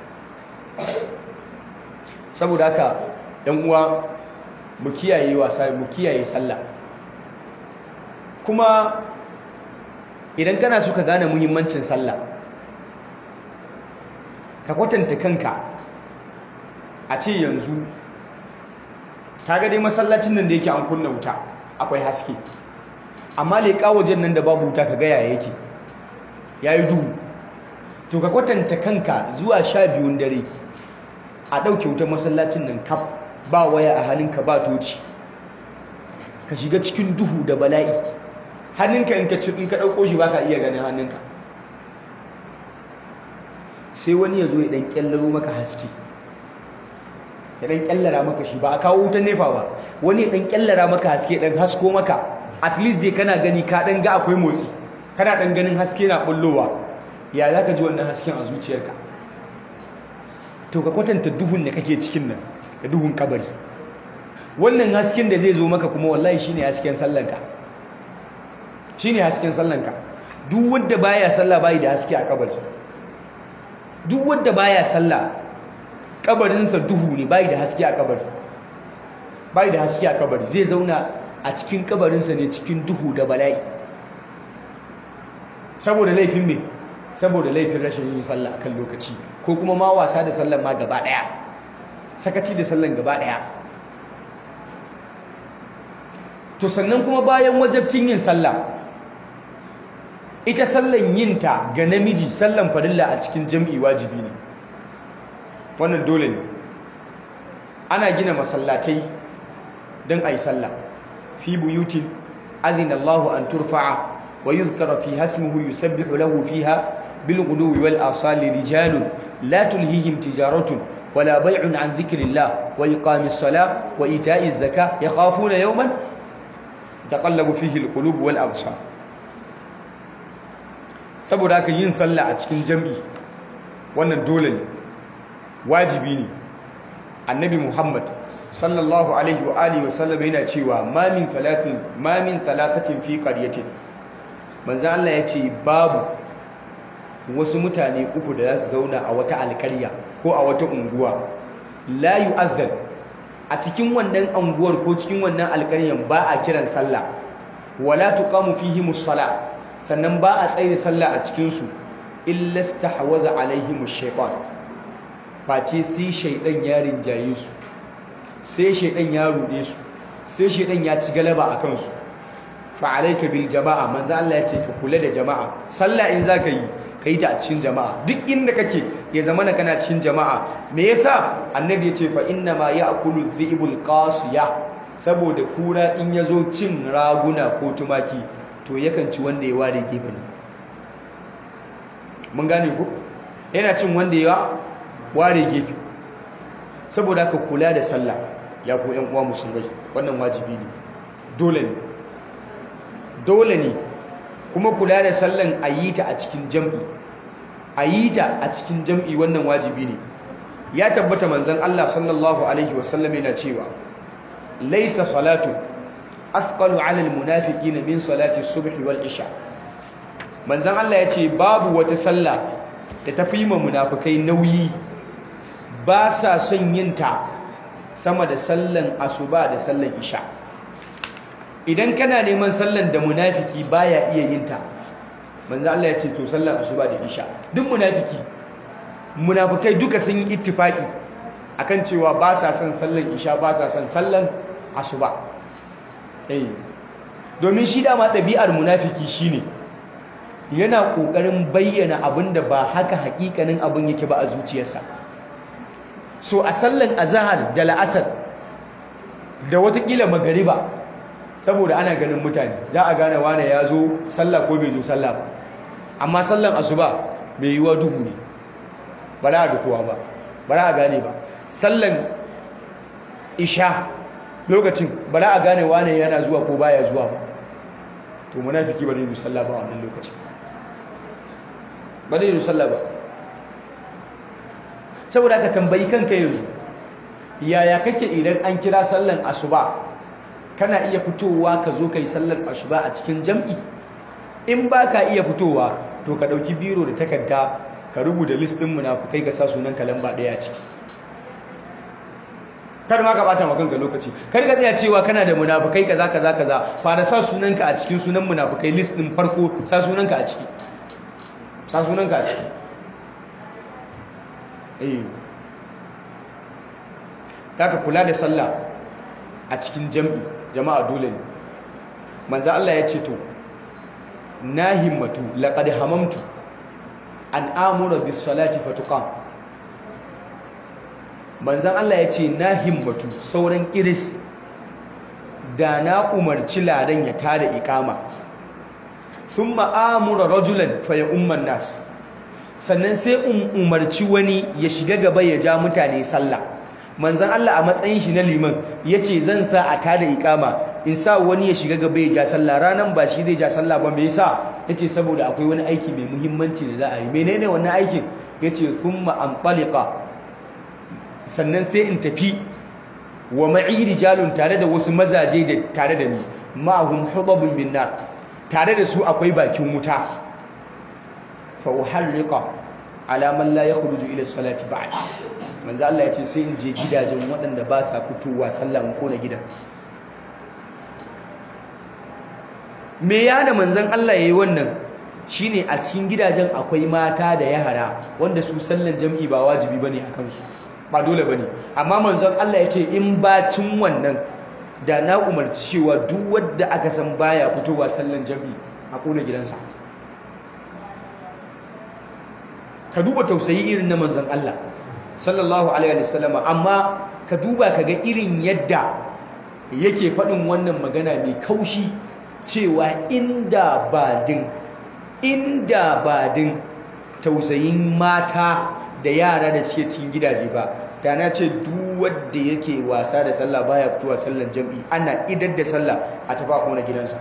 saboda haka ɗan uwa mu kiyaye wasa mu kiyaye sallah kuma idan kana so ka gane muhimmancin sallah ka kwatanta kanka a ce yanzu ka ga dai masallacin nan da yake an kunna wuta akwai haske amma leƙa wajen nan da babu wuta ka gaya yake ya yi duhu to ka kwatanta kanka zuwa sha biyun dare a ɗauke wutar masallacin nan kaf ba waya a hannunka ba toci ka shiga cikin duhu da bala'i hannunka in ka ci in ka ɗauko shi ba ka iya ganin hannunka sai wani ya zo ya ɗan ƙyallaro maka haske ya ɗan ƙyallara maka shi ba a kawo wutar nefa ba wani ya ɗan ƙyallara maka haske ɗan hasko maka at least dai kana gani ka ɗan ga akwai motsi kana ɗan ganin haske na ɓullowa ya za ka ji wannan hasken a zuciyarka to ka kwatanta duhun da kake cikin nan da duhun kabari wannan hasken da zai zo maka kuma wallahi shine hasken sallanka shine hasken sallanka duk wanda baya sallah bai da haske a kabari duk wanda baya sallah kabarinsa duhu ne bai da haske a kabari bai da haske a kabari zai zauna a cikin kabarinsa ne cikin duhu da bala'i saboda laifin me saboda laifin rashin yin sallah akan lokaci ko kuma ma wasa da sallan ma gaba daya sakaci da sallan gaba daya to sannan kuma bayan wajabcin yin sallah ita sallan yinta ga namiji sallan farilla a cikin jam'i wajibi ne wannan dole ne ana gina masallatai don a yi sallah fi buyutin azina Allahu an turfa'a wa yuzkara fi hasmuhu yusabbihu lahu fiha bil ghuluwi wal asali rijalun la tulhihim tijaratun wala bay'un an dhikrillah wa iqamis salah wa ita'iz zakah yakhafuna yawman taqallabu fihi al qulub wal absar saboda haka yin sallah a cikin jam'i wannan dole ne wajibi ne annabi muhammad sallallahu alaihi wa alihi wasallam yana cewa ma min thalathin ma min thalathatin fi qaryatin manzo Allah ya ce babu wasu mutane uku da za su zauna a wata alƙarya ko a wata unguwa la yu'azzan a cikin wannan unguwar ko cikin wannan alƙaryan ba a kiran sallah wala tuqamu fihi musalla sannan ba a tsaye sallah a cikin su illa istahwaza alaihim ash-shaytan face sai shaydan ya rinjaye su sai shaydan ya rude su sai shaydan ya ci galaba akan su fa alayka bil jama'a manzo Allah ya ce ka kula da jama'a sallah in zaka yi kai ta a cikin jama'a duk inda kake ya zama na kana cikin jama'a me yasa annabi ya ce fa inna ma ya'kulu dhibul qasiya saboda kura in yazo cin raguna ko tumaki to yakan ci wanda ya ware gefe ne mun gane ku yana cin wanda ya ware gefe saboda ka kula da sallah ya ku yan uwa musulmai wannan wajibi ne dole ne dole ne kuma kula da sallan a yi ta a cikin jam'i a yi ta a cikin jam'i wannan wajibi ne ya tabbata manzan Allah sallallahu Alaihi wasallam yana cewa laisa salatu afqalu alal munafiki na min salati subhi wal isha manzan Allah ya ce babu wata sallah da ta fi ma munafikai nauyi ba sa son yin ta sama da sallan asuba da sallan isha idan kana neman sallan da munafiki baya iya yin ta manzo Allah ya ce to sallan asuba da isha duk munafiki munafikai duka sun yi ittifaki akan cewa ba sa son sallan isha ba sa son sallan asuba eh domin shi dama ɗabi'ar munafiki shine yana kokarin bayyana abinda ba haka hakikanin abin yake ba a zuciyarsa so a sallan azhar da la'asar da watakila magariba saboda ana ganin mutane za a gane wane ya zo sallah ko bai zo sallah ba amma sallan asuba mai yiwa duhu ne ba za a ga kowa ba ba za a gane ba sallan isha lokacin ba za a gane wane yana zuwa ko baya zuwa ba to munafiki ba zai zo sallah ba wannan lokacin ba zai zo sallah ba saboda ka tambayi kanka yanzu yaya kake idan an kira sallan asuba kana iya fitowa ka zo ka yi sallar asuba a cikin jam'i in ba ka iya fitowa to ka ɗauki biro da takarda ka rubuta listin munafukai ka sa sunan ka lamba ɗaya ciki kar ma ka bata makanka lokaci kar ka tsaya cewa kana da munafukai kaza kaza kaza fara sa sunanka a cikin sunan munafukai list din farko sa sunanka a ciki sa sunanka a ciki eh ka kula da sallah a cikin jam'i jama'a dole ne manzo Allah ya ce to na himmatu laqad hamamtu an amura bis salati fatuqam manzon Allah ya ce na himmatu sauran iris da na umarci ladan ya tada ikama thumma amura rajulan fa ya umman nas sannan sai in umarci wani ya shiga gaba ya ja mutane sallah manzon Allah a matsayin shi na liman yace zan sa a tada ikama in sa wani ya shiga gaba ya ja sallah ranan ba shi zai ja sallah ba me yasa yace saboda akwai wani aiki mai muhimmanci da za a yi menene wannan aikin yace thumma antaliqa sannan sai in tafi wa ma'i rijalun tare da wasu mazaje da tare da ni ma'ahum hubabun min nar tare da su akwai bakin wuta fa uharriqa ala man la yakhruju ila salati ba'd manzo Allah ya ce sai in je gidajen waɗanda ba sa fitowa sallah ko na gidan me ya da manzon Allah yayi wannan shine a cikin gidajen akwai mata da yara wanda su sallan jam'i ba wajibi bane akan su ba dole bane amma manzon Allah ya ce in bacin wannan da na umarci cewa duk wanda aka san baya fitowa sallan jam'i a kona gidansa ka duba tausayi irin na manzon Allah sallallahu alaihi wasallam amma ka duba ka ga irin yadda yake faɗin wannan magana mai kaushi cewa inda badin inda badin tausayin mata da yara da suke cikin gidaje ba da na ce duk wanda yake wasa da sallah baya fitowa sallar jam'i ana idar da sallah a tafi a kona gidansa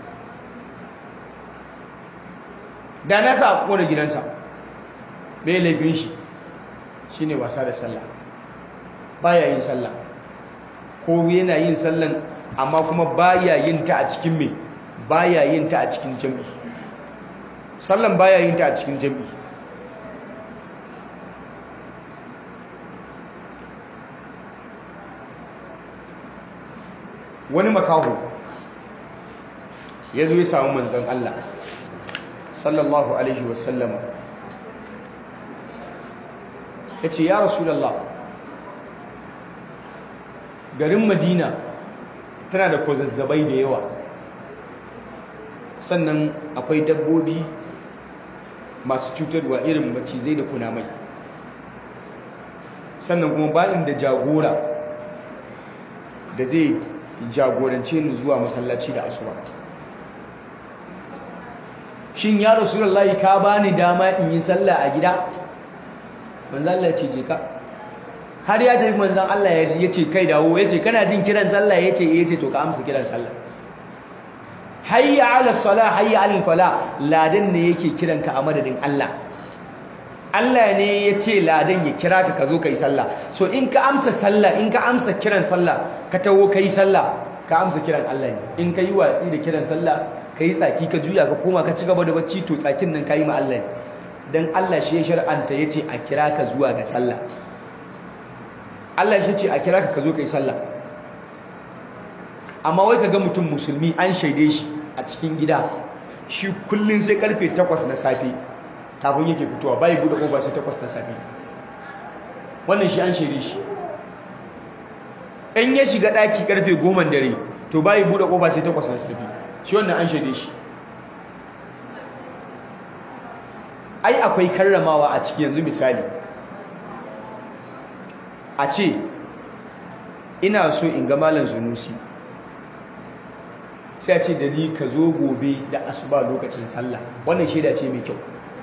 da na sa a kona gidansa mai laifin shi shine wasa da sallah baya yin sallah ko yana yin sallan amma kuma baya yin ta a cikin me baya yin ta a cikin jam'i sallan baya yin ta a cikin jami'i wani makaho ya zo ya samu manzan Allah sallallahu alaihi wasallama ya ce ya rasulallah garin madina tana da kwazazzabai da yawa sannan akwai dabbobi masu cutarwa irin macizai da kunamai sannan kuma bayan da jagora da zai jagorance ni zuwa masallaci da asuba shin ya rasulullahi ka bani dama in yi sallah a gida manzan Allah ya ce je ka har ya tafi manzan Allah ya ce kai dawo ya ce kana jin kiran sallah ya ce ya ce to ka amsa kiran sallah hayya ala salah hayya ala fala ladan ne yake kiran ka a madadin Allah Allah ne ya ce ladan ya kira ka ka zo ka yi sallah so in ka amsa sallah in ka amsa kiran sallah ka taho ka yi sallah ka amsa kiran Allah ne in ka yi watsi da kiran sallah ka yi tsaki ka juya ka koma ka ci gaba da bacci to tsakin nan ka yi ma Allah ne dan Allah shi ya shar'anta ya ce a kira ka zuwa ga sallah Allah shi ce a kira ka ka zo ka yi sallah amma wai ka ga mutum musulmi an shaide shi a cikin gida shi kullum sai karfe 8 na safe kafin yake fitowa bai bude kofa sai 8 na safe wannan shi an shaide shi in ya shiga daki karfe 10 dare to bai bude kofa sai 8 na safe shi wannan an shaide shi ai akwai karramawa a ciki yanzu misali a ce ina so in ga malam zunusi sai a ce da ni ka zo gobe da asuba lokacin sallah wannan shaida ce mai kyau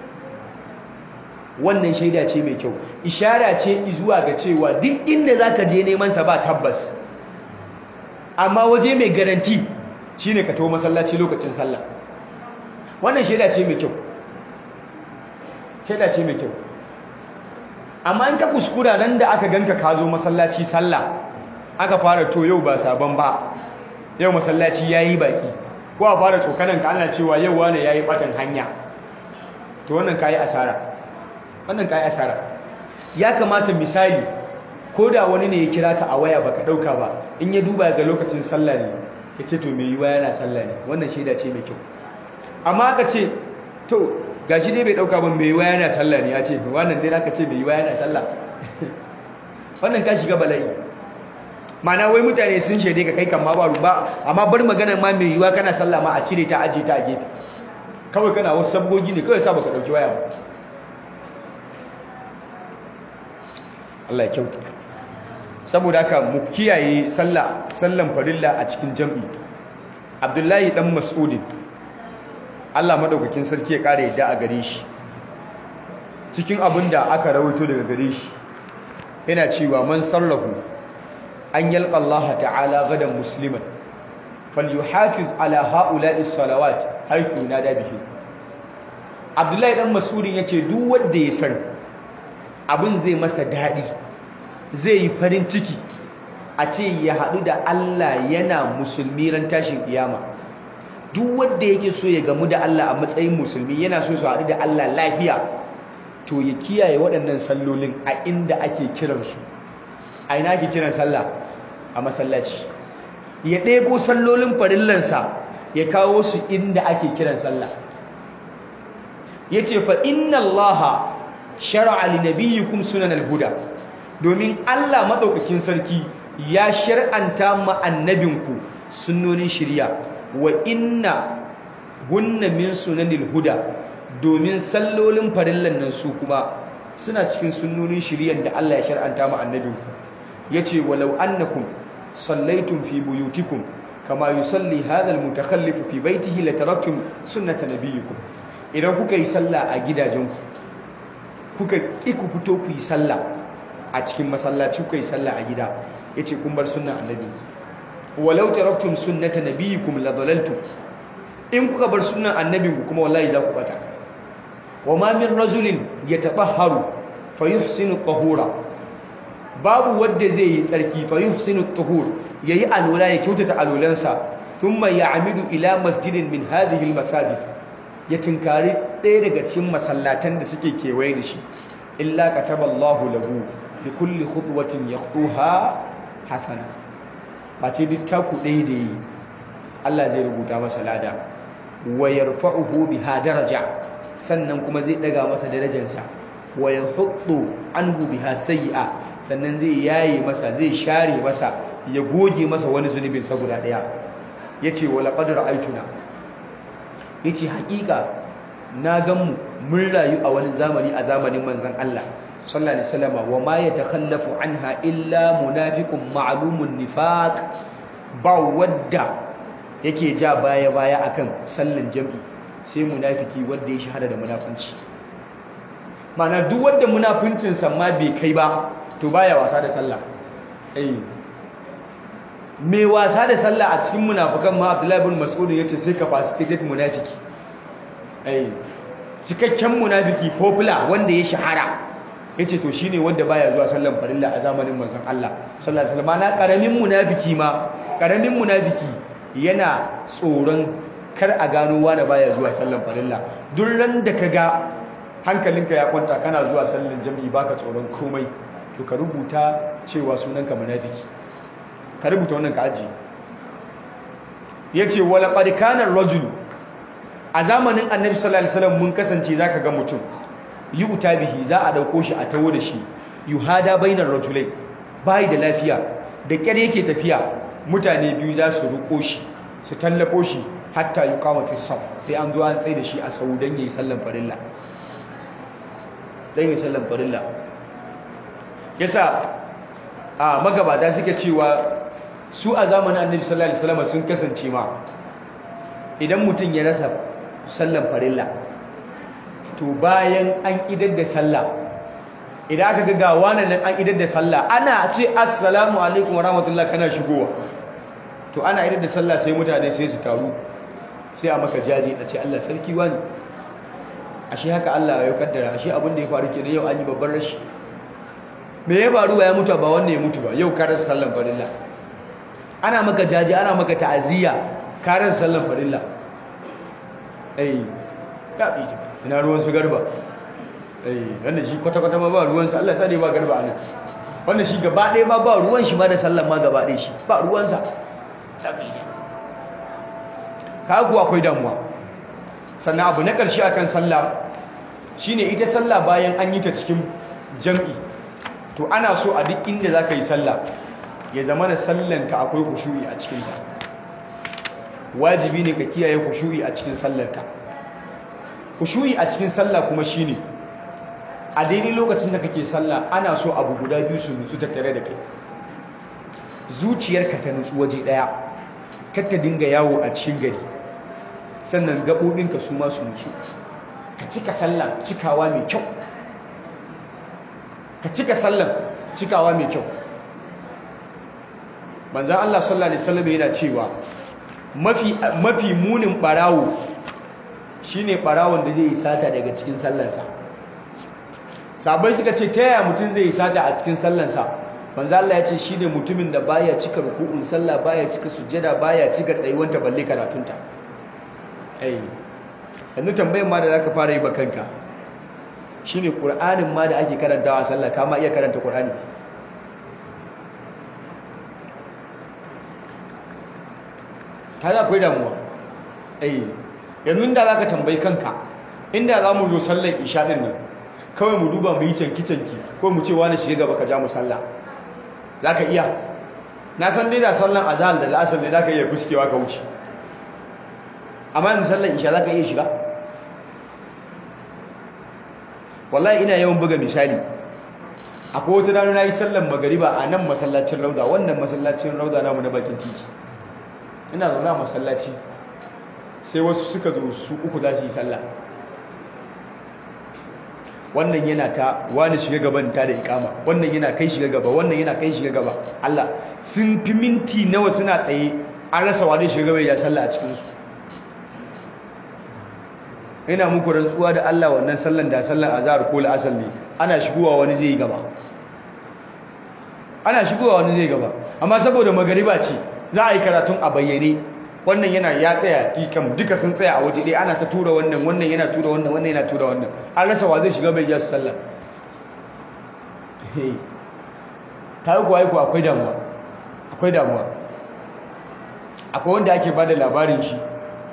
wannan shaida ce mai kyau ishara ce zuwa ga cewa duk inda zaka je neman sa ba tabbas amma waje mai garanti shine ka tawo masallaci lokacin sallah wannan shaida ce mai kyau shaida ce mai kyau amma in ka kuskura nan da aka ganka ka zo masallaci sallah aka fara to yau ba sabon ba yau masallaci yayi baki ko a fara tsokanan ka ana cewa yau wane yayi batan hanya to wannan kai asara wannan kai asara ya kamata misali ko da wani ne ya kira ka a waya baka dauka ba in ya duba ga lokacin sallah ne ya ce to me yiwa yana sallah ne wannan shaida ce mai kyau amma aka ce to gashi dai bai dauka ba mai yiwa yana sallah ne ya ce wannan dai aka ce mai yiwa yana sallah wannan ka shiga bala'i mana wai mutane sun shaide ka kai kan ma ba ruba amma bar maganar ma mai yiwa kana sallah ma a cire ta aje ta a gefe kawai kana wasu sabgogi ne kawai sa baka dauki waya ba Allah ya kyauta saboda haka mu kiyaye sallah sallan farilla a cikin jam'i Abdullahi dan Mas'udin Allah madaukakin sarki ya kare yadda a gare shi cikin abin da aka rawaito daga gare shi yana cewa man sallahu an yalqa Allah ta'ala gadan musliman falyuhafiz ala ha'ula'i salawat haythu nada bihi Abdullahi dan Mas'udin yace duk wanda ya san abin zai masa dadi zai yi farin ciki a ce ya haɗu da Allah yana musulmi ran tashin kiyama duk wanda yake so ya gamu da Allah a matsayin musulmi yana so su haɗu da Allah lafiya to ya kiyaye waɗannan sallolin a inda ake kiransu a ina ake kiran sallah a masallaci ya ɗebo sallolin farillansa ya kawo su inda ake kiran sallah ya ce fa inna allaha shara'a li nabiyyikum sunan al-huda domin Allah maɗaukakin sarki ya shar'anta ma annabinku sunnonin shirya wa inna gunna min sunanil huda domin sallolin farillan nan su kuma suna cikin sunnonin shiryan da Allah ya shar'anta ma annabinku yace walau annakum sallaitum fi buyutikum kama yusalli hadha almutakhallif fi baytihi lataraktum sunnata nabiyikum idan kuka yi sallah a gidajenku kuka ki ku fito ku yi sallah a cikin masallaci kuka yi sallah a gida yace kun bar sunnan annabi walau taraktum sunnata nabiyikum ladalaltum in kuka bar sunnan annabinku kuma wallahi za ku bata wama min rajulin yatatahharu fayuhsinu at-tahura babu wanda zai yi tsarki fayuhsinu at-tahur yayi alwala ya kyautata alwalansa thumma ya'midu ila masjidin min hadhihi al-masajid ya tinkari ɗaya daga cikin masallatan da suke kewaye da shi illa kataballahu lahu bi kulli khutwatin yakhtuha hasana ba ce duk taku ɗaya da yi Allah zai rubuta masa lada wa yarfa'uhu biha daraja sannan kuma zai daga masa darajarsa wa yahuddu anhu biha sayyi'a sannan zai yaye masa zai share masa ya goge masa wani zunubin sa guda daya yace wa laqad ra'aytuna yace haƙiƙa na gan mu mun rayu a wani zamani a zamanin manzon Allah sallallahu alaihi wasallam wa ma yatakhallafu anha illa munafiqun ma'lumun nifaq ba wadda yake ja baya baya akan sallan jami'i sai munafiki wanda ya shahara da munafunci mana duk wanda munafincin sa ma bai kai ba to baya wasa da sallah eh mai wasa da sallah a cikin munafikan ma Abdullahi ibn Mas'ud yace sai capacitated munafiki eh cikakken munafiki popular wanda ya shahara yace to shine wanda baya zuwa sallan farilla a zamanin manzon Allah sallallahu alaihi wasallam na karamin munafiki ma karamin munafiki yana tsoron kar a gano wanda baya zuwa sallan farilla duk ran da kaga hankalinka ya kwanta kana zuwa sallan jami'i baka tsoron komai to ka rubuta cewa sunanka munafiki ka rubuta wannan ka aji yace wala qad kana ar-rajul a zamanin annabi sallallahu alaihi wasallam mun kasance zaka ga mutum yi uta bihi za a dauko shi a tawo da shi yuhada bainar rajulai bai da lafiya da kyar yake tafiya mutane biyu za su ruko shi su tallafo shi hatta yi kama fi saf sai an zo an tsaye da shi a sau don yi sallan farilla don yi sallan farilla yasa a magabata suke cewa su a zamanin annabi sallallahu alaihi wasallam sun kasance ma idan mutum ya rasa sallan farilla to bayan an idar da sallah idan aka ga gawa nan an idar da sallah ana ce assalamu alaikum wa rahmatullah kana shigowa to ana idar da sallah sai mutane sai su taru sai a maka jaji a ce Allah sarki wani ashe haka Allah ya kaddara ashe abin da ya faru kenan yau an yi babban rashi me ya faru ba ya mutu ba wanda ya mutu ba yau ka rasa sallan farilla ana maka jaji ana maka ta'aziyya ka rasa sallan farilla eh ka bi ina ruwan su garba eh wanda shi kwata-kwata ma ba ruwansa Allah sani ba garba anan wanda shi gaba ɗaya ma ba ruwan shi ma da sallan ma gaba ɗaya shi ba ruwansa ka kuwa akwai damuwa sannan abu na ƙarshe akan sallah shine ita sallah bayan an yi ta cikin jam'i to ana so a duk inda za ka yi sallah ya zama na sallanka akwai kushu'i a cikinta wajibi ne ka kiyaye kushu'i a cikin sallarka kushu'i a cikin sallah kuma shine a daidai lokacin da kake sallah ana so abu guda biyu su nutsu tattare da kai zuciyarka ta nutsu waje daya kar ta dinga yawo a cikin gari sannan gaɓoɓinka su ma su nutsu ka cika sallah cikawa mai kyau ka cika sallan cikawa mai kyau manzan Allah sallallahu alaihi wasallam yana cewa mafi mafi munin barawo shine barawon da zai yi sata daga cikin sallansa sabai suka ce ta yaya mutum zai yi sata a cikin sallansa manzo Allah ya ce shine mutumin da baya cika ruku'un sallah baya cika sujjada baya cika tsayuwanta balle karatunta ai yanzu tambayar ma da zaka fara yi ba kanka shine qur'anin ma da ake karantawa a sallah kama iya karanta qur'ani kaga akwai damuwa ai yanzu inda zaka tambayi kanka inda za mu zo sallar isha din nan kawai mu duba mu yi canki-canki ko mu ce wani shiga gaba ka ja mu sallah za ka iya na san dai da sallan azhar da la'asar ne za ka iya fuskewa ka wuce amma yanzu sallan isha za ka iya shiga wallahi ina yawan buga misali akwai wata rana na yi sallan magariba a nan masallacin rauda wannan masallacin rauda namu na bakin titi ina zaune a masallaci sai wasu suka zo su uku za su yi sallah wannan yana ta wani shiga gaban ta da ikama wannan yana kai shiga gaba wannan yana kai shiga gaba Allah sun fi minti nawa suna tsaye an rasa wani shiga gaba ya sallah a cikin su ina muku rantsuwa da Allah wannan sallan da sallan azhar ko al'asr ne ana shigowa wani zai yi gaba ana shigowa wani zai gaba amma saboda magariba ce za a yi karatun a bayyane wannan yana ya tsaya ikam duka sun tsaya a waje ɗaya ana ta tura wannan wannan yana tura wannan wannan yana tura wannan an rasa wa zai shiga bai ja su sallah ta yi kuwa kuwa akwai damuwa akwai damuwa akwai wanda ake ba da labarin shi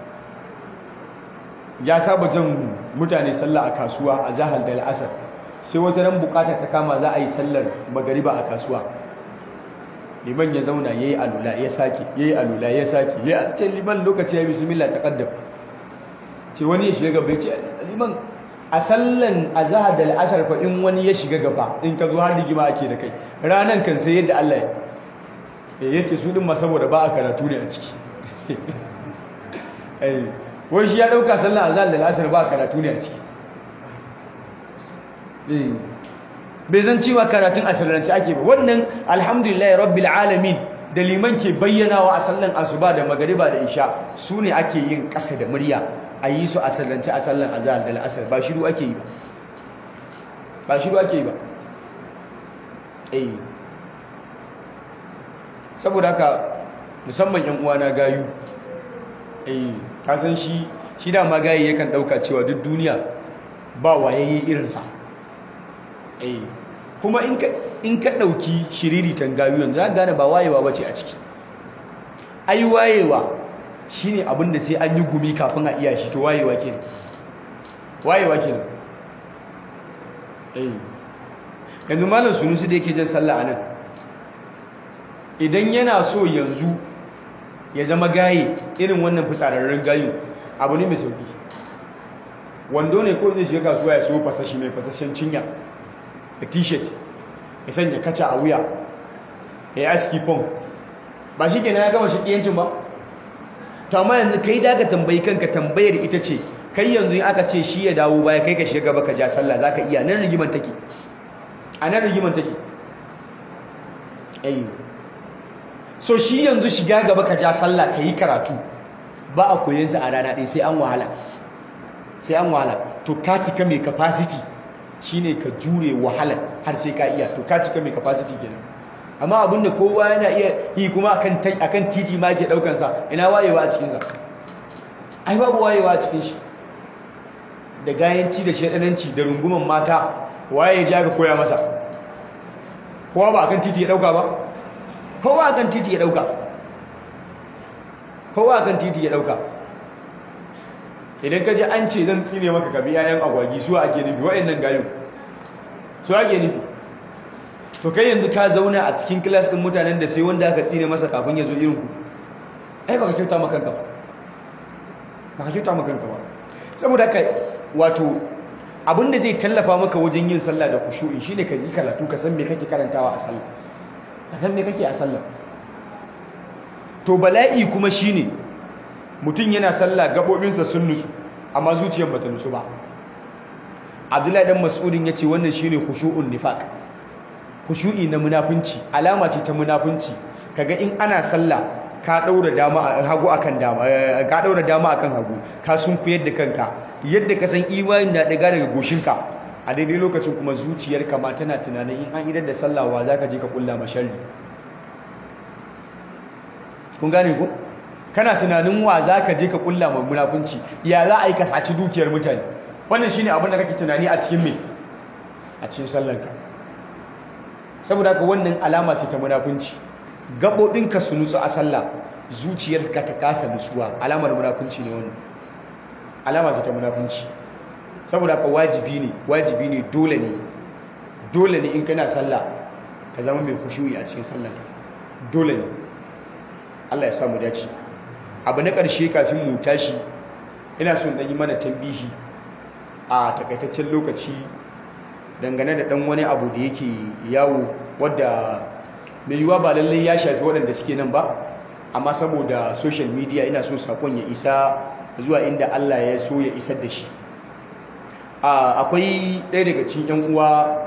ya saba jan mutane sallah a kasuwa a zahar da al'asar sai wata ran bukata ta kama za a yi sallar magariba a kasuwa liman ya zauna ya yi alula ya sake ya yi alula ya sake ya ce liman lokaci ya bismillah ta kaddam ce wani ya shiga gaba ya ce liman a sallan a zahar da al'asar fa in wani ya shiga gaba in ka zo har rigima ake da kai ranan kan sai yadda Allah ya ce su din ma saboda ba a karatu ne a ciki wai shi ya dauka sallan a zahar da al'asar ba a karatu ne a ciki bai zan cewa karatun asirrance ake ba wannan alhamdulillah rabbil alamin da liman ke bayyanawa a sallan asuba da magariba da isha su ne ake yin ƙasa da murya a yi su asirrance a sallan azhar da al'asar ba shiru ake yi ba ba shiru ake yi ba eh saboda haka musamman yan uwana gayu eh ka san shi shi da ma gayi yakan dauka cewa duk duniya ba wayayye irinsa eh kuma in ka in ka dauki shiriritan gayu yanzu za gane ba wayewa bace a ciki ai wayewa shine abin da sai an yi gumi kafin a iya shi to wayewa kenan wayewa kenan eh yanzu malam sunusi da yake jin sallah anan idan yana so yanzu ya zama gaye irin wannan fitsararren gayu abu ne mai sauki wando ne ko zai shiga kasuwa ya so fasashi mai fasashen cinya da t-shirt ya sanya kaca a wuya ya yi aski pong ba shi kenan ya gama shi ɗiyancin ba to amma yanzu kai da ka tambayi kanka tambayar ita ce kai yanzu in aka ce shi ya dawo baya kai ka shiga gaba ka ja sallah za ka iya nan rigiman take a nan rigiman take ayyo so shi yanzu shiga gaba ka ja sallah ka yi karatu ba a koyansa a rana ɗaya sai an wahala sai an wahala to ka cika mai capacity shine ka jure wahala har sai ka iya to ka cika mai capacity kenan amma abinda kowa yana iya yi kuma akan akan titi ma ke daukan sa ina wayewa a cikin sa ai babu wayewa a cikin shi da gayanci da shedananci da runguman mata waye ya ga koya masa kowa ba akan titi ya dauka ba kowa akan titi ya dauka kowa akan titi ya dauka idan ka ji an ce zan tsine maka ka bi yayan agwagi su ake nufi wa'annan gayu su ake nufi to kai yanzu ka zauna a cikin kilas ɗin mutanen da sai wanda aka tsine masa kafin ya zo irin ku ai baka kyauta maka kanka ba baka kyauta maka kanka ba saboda haka wato abinda zai tallafa maka wajen yin sallah da khushu'i shine ka yi karatu ka san me kake karantawa a sallah ka san me kake a sallah to bala'i kuma shine mutum yana sallah gabobinsa sun nutsu amma zuciyar bata nutsu ba abdullahi dan mas'udin yace wannan shine khushu'un nifaq khushu'i na munafunci alama ce ta munafunci kaga in ana sallah ka daura dama hagu akan dama ka daura dama akan hagu ka sunkuyar da kanka yadda ka san imanin na daga daga goshinka a daidai lokacin kuma zuciyarka ma tana tunanin in an idar da sallah wa zaka je ka kulla masharri kun gane ko kana tunanin wa za ka je ka kulla mai munafunci ya za a yi ka saci dukiyar mutane wannan shine abin da kake tunani a cikin me a cikin sallanka saboda haka wannan alama ce ta munafunci gaɓoɓinka su nutsu a sallah zuciyarka ta kasa nutsuwa alamar munafunci ne wannan alama ce ta munafunci saboda haka wajibi ne wajibi ne dole ne dole ne in kana sallah ka zama mai khushu'i a cikin sallanka dole ne Allah ya samu dace abu na ƙarshe kafin mu tashi ina son ɗan yi mana tambihi a takaitaccen lokaci dangane da ɗan wani abu da yake yawo wadda mai yiwuwa ba lallai ya shafi waɗanda suke nan ba amma saboda social media ina so sakon ya isa zuwa inda Allah ya so ya isar da shi akwai ɗaya daga cikin 'yan uwa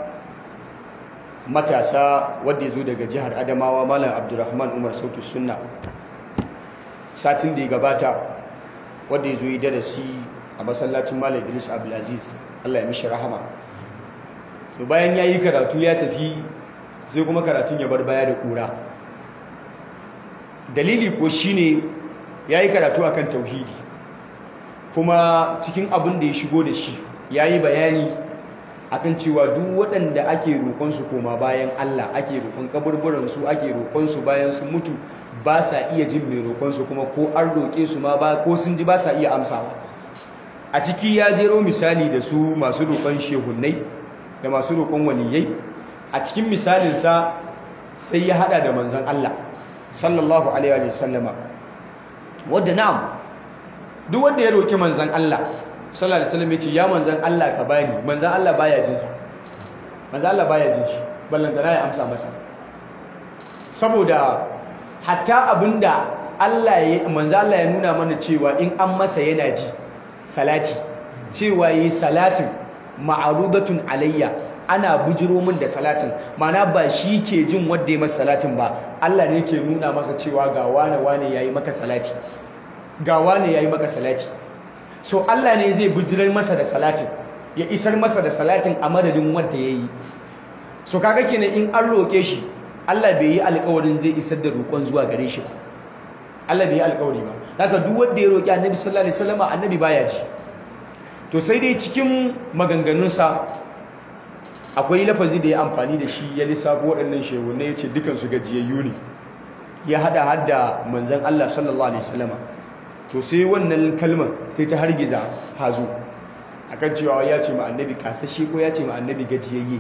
matasa wadda ya zo daga jihar adamawa malam abdulrahman umar sautu sunna satin da ya gabata wadda ya zo yi darasi a masallacin malam idris abdulaziz allah ya mishi rahama so bayan ya yi karatu ya tafi sai kuma karatun ya bar baya da kura dalili ko shine yayi karatu akan tauhidi kuma cikin abin da ya shigo da shi yayi bayani akan cewa duk waɗanda ake roƙonsu koma bayan Allah ake roƙon kaburburansu ake roƙonsu bayan sun mutu ba sa iya jin mai roƙonsu kuma ko an roƙe su ma ba ko sun ji ba sa iya amsawa a ciki ya jero misali da su masu roƙon shehunnai da masu roƙon waliyai a cikin misalinsa sai ya hada da manzan Allah sallallahu alaihi wa sallama wadda na'am duk wanda ya roƙi manzan Allah sallallahu alaihi wasallam yace ya manzan Allah ka bani manzan Allah baya jin sa manzan Allah baya jin shi ballantana ya amsa masa saboda hatta abinda Allah ya manzan Allah ya nuna mana cewa in an masa yana ji salati cewa yi salatin ma'arudatun alayya ana bujiro min da salatin mana ba shi ke jin wanda ya masa salatin ba Allah ne ke nuna masa cewa ga wane wane yayi maka salati ga wane yayi maka salati so Allah ne zai bujirar masa da salatin ya isar masa da salatin a madadin wanda yayi so kaga kenan in an roke shi Allah bai yi alƙawarin zai isar da roƙon zuwa gare shi ba Allah bai yi alƙawari ba haka duk wanda ya roki Annabi sallallahu alaihi wasallam Annabi baya ji to sai dai cikin maganganunsa akwai lafazi da ya amfani da shi ya lissafo waɗannan shehunai ya ce dukansu gajiyayyu ne ya hada hadda manzan Allah sallallahu alaihi wasallama to sai wannan kalmar sai ta hargiza hazo akan cewa ya ce ma annabi kasashe ko ya ce ma annabi gajiyayye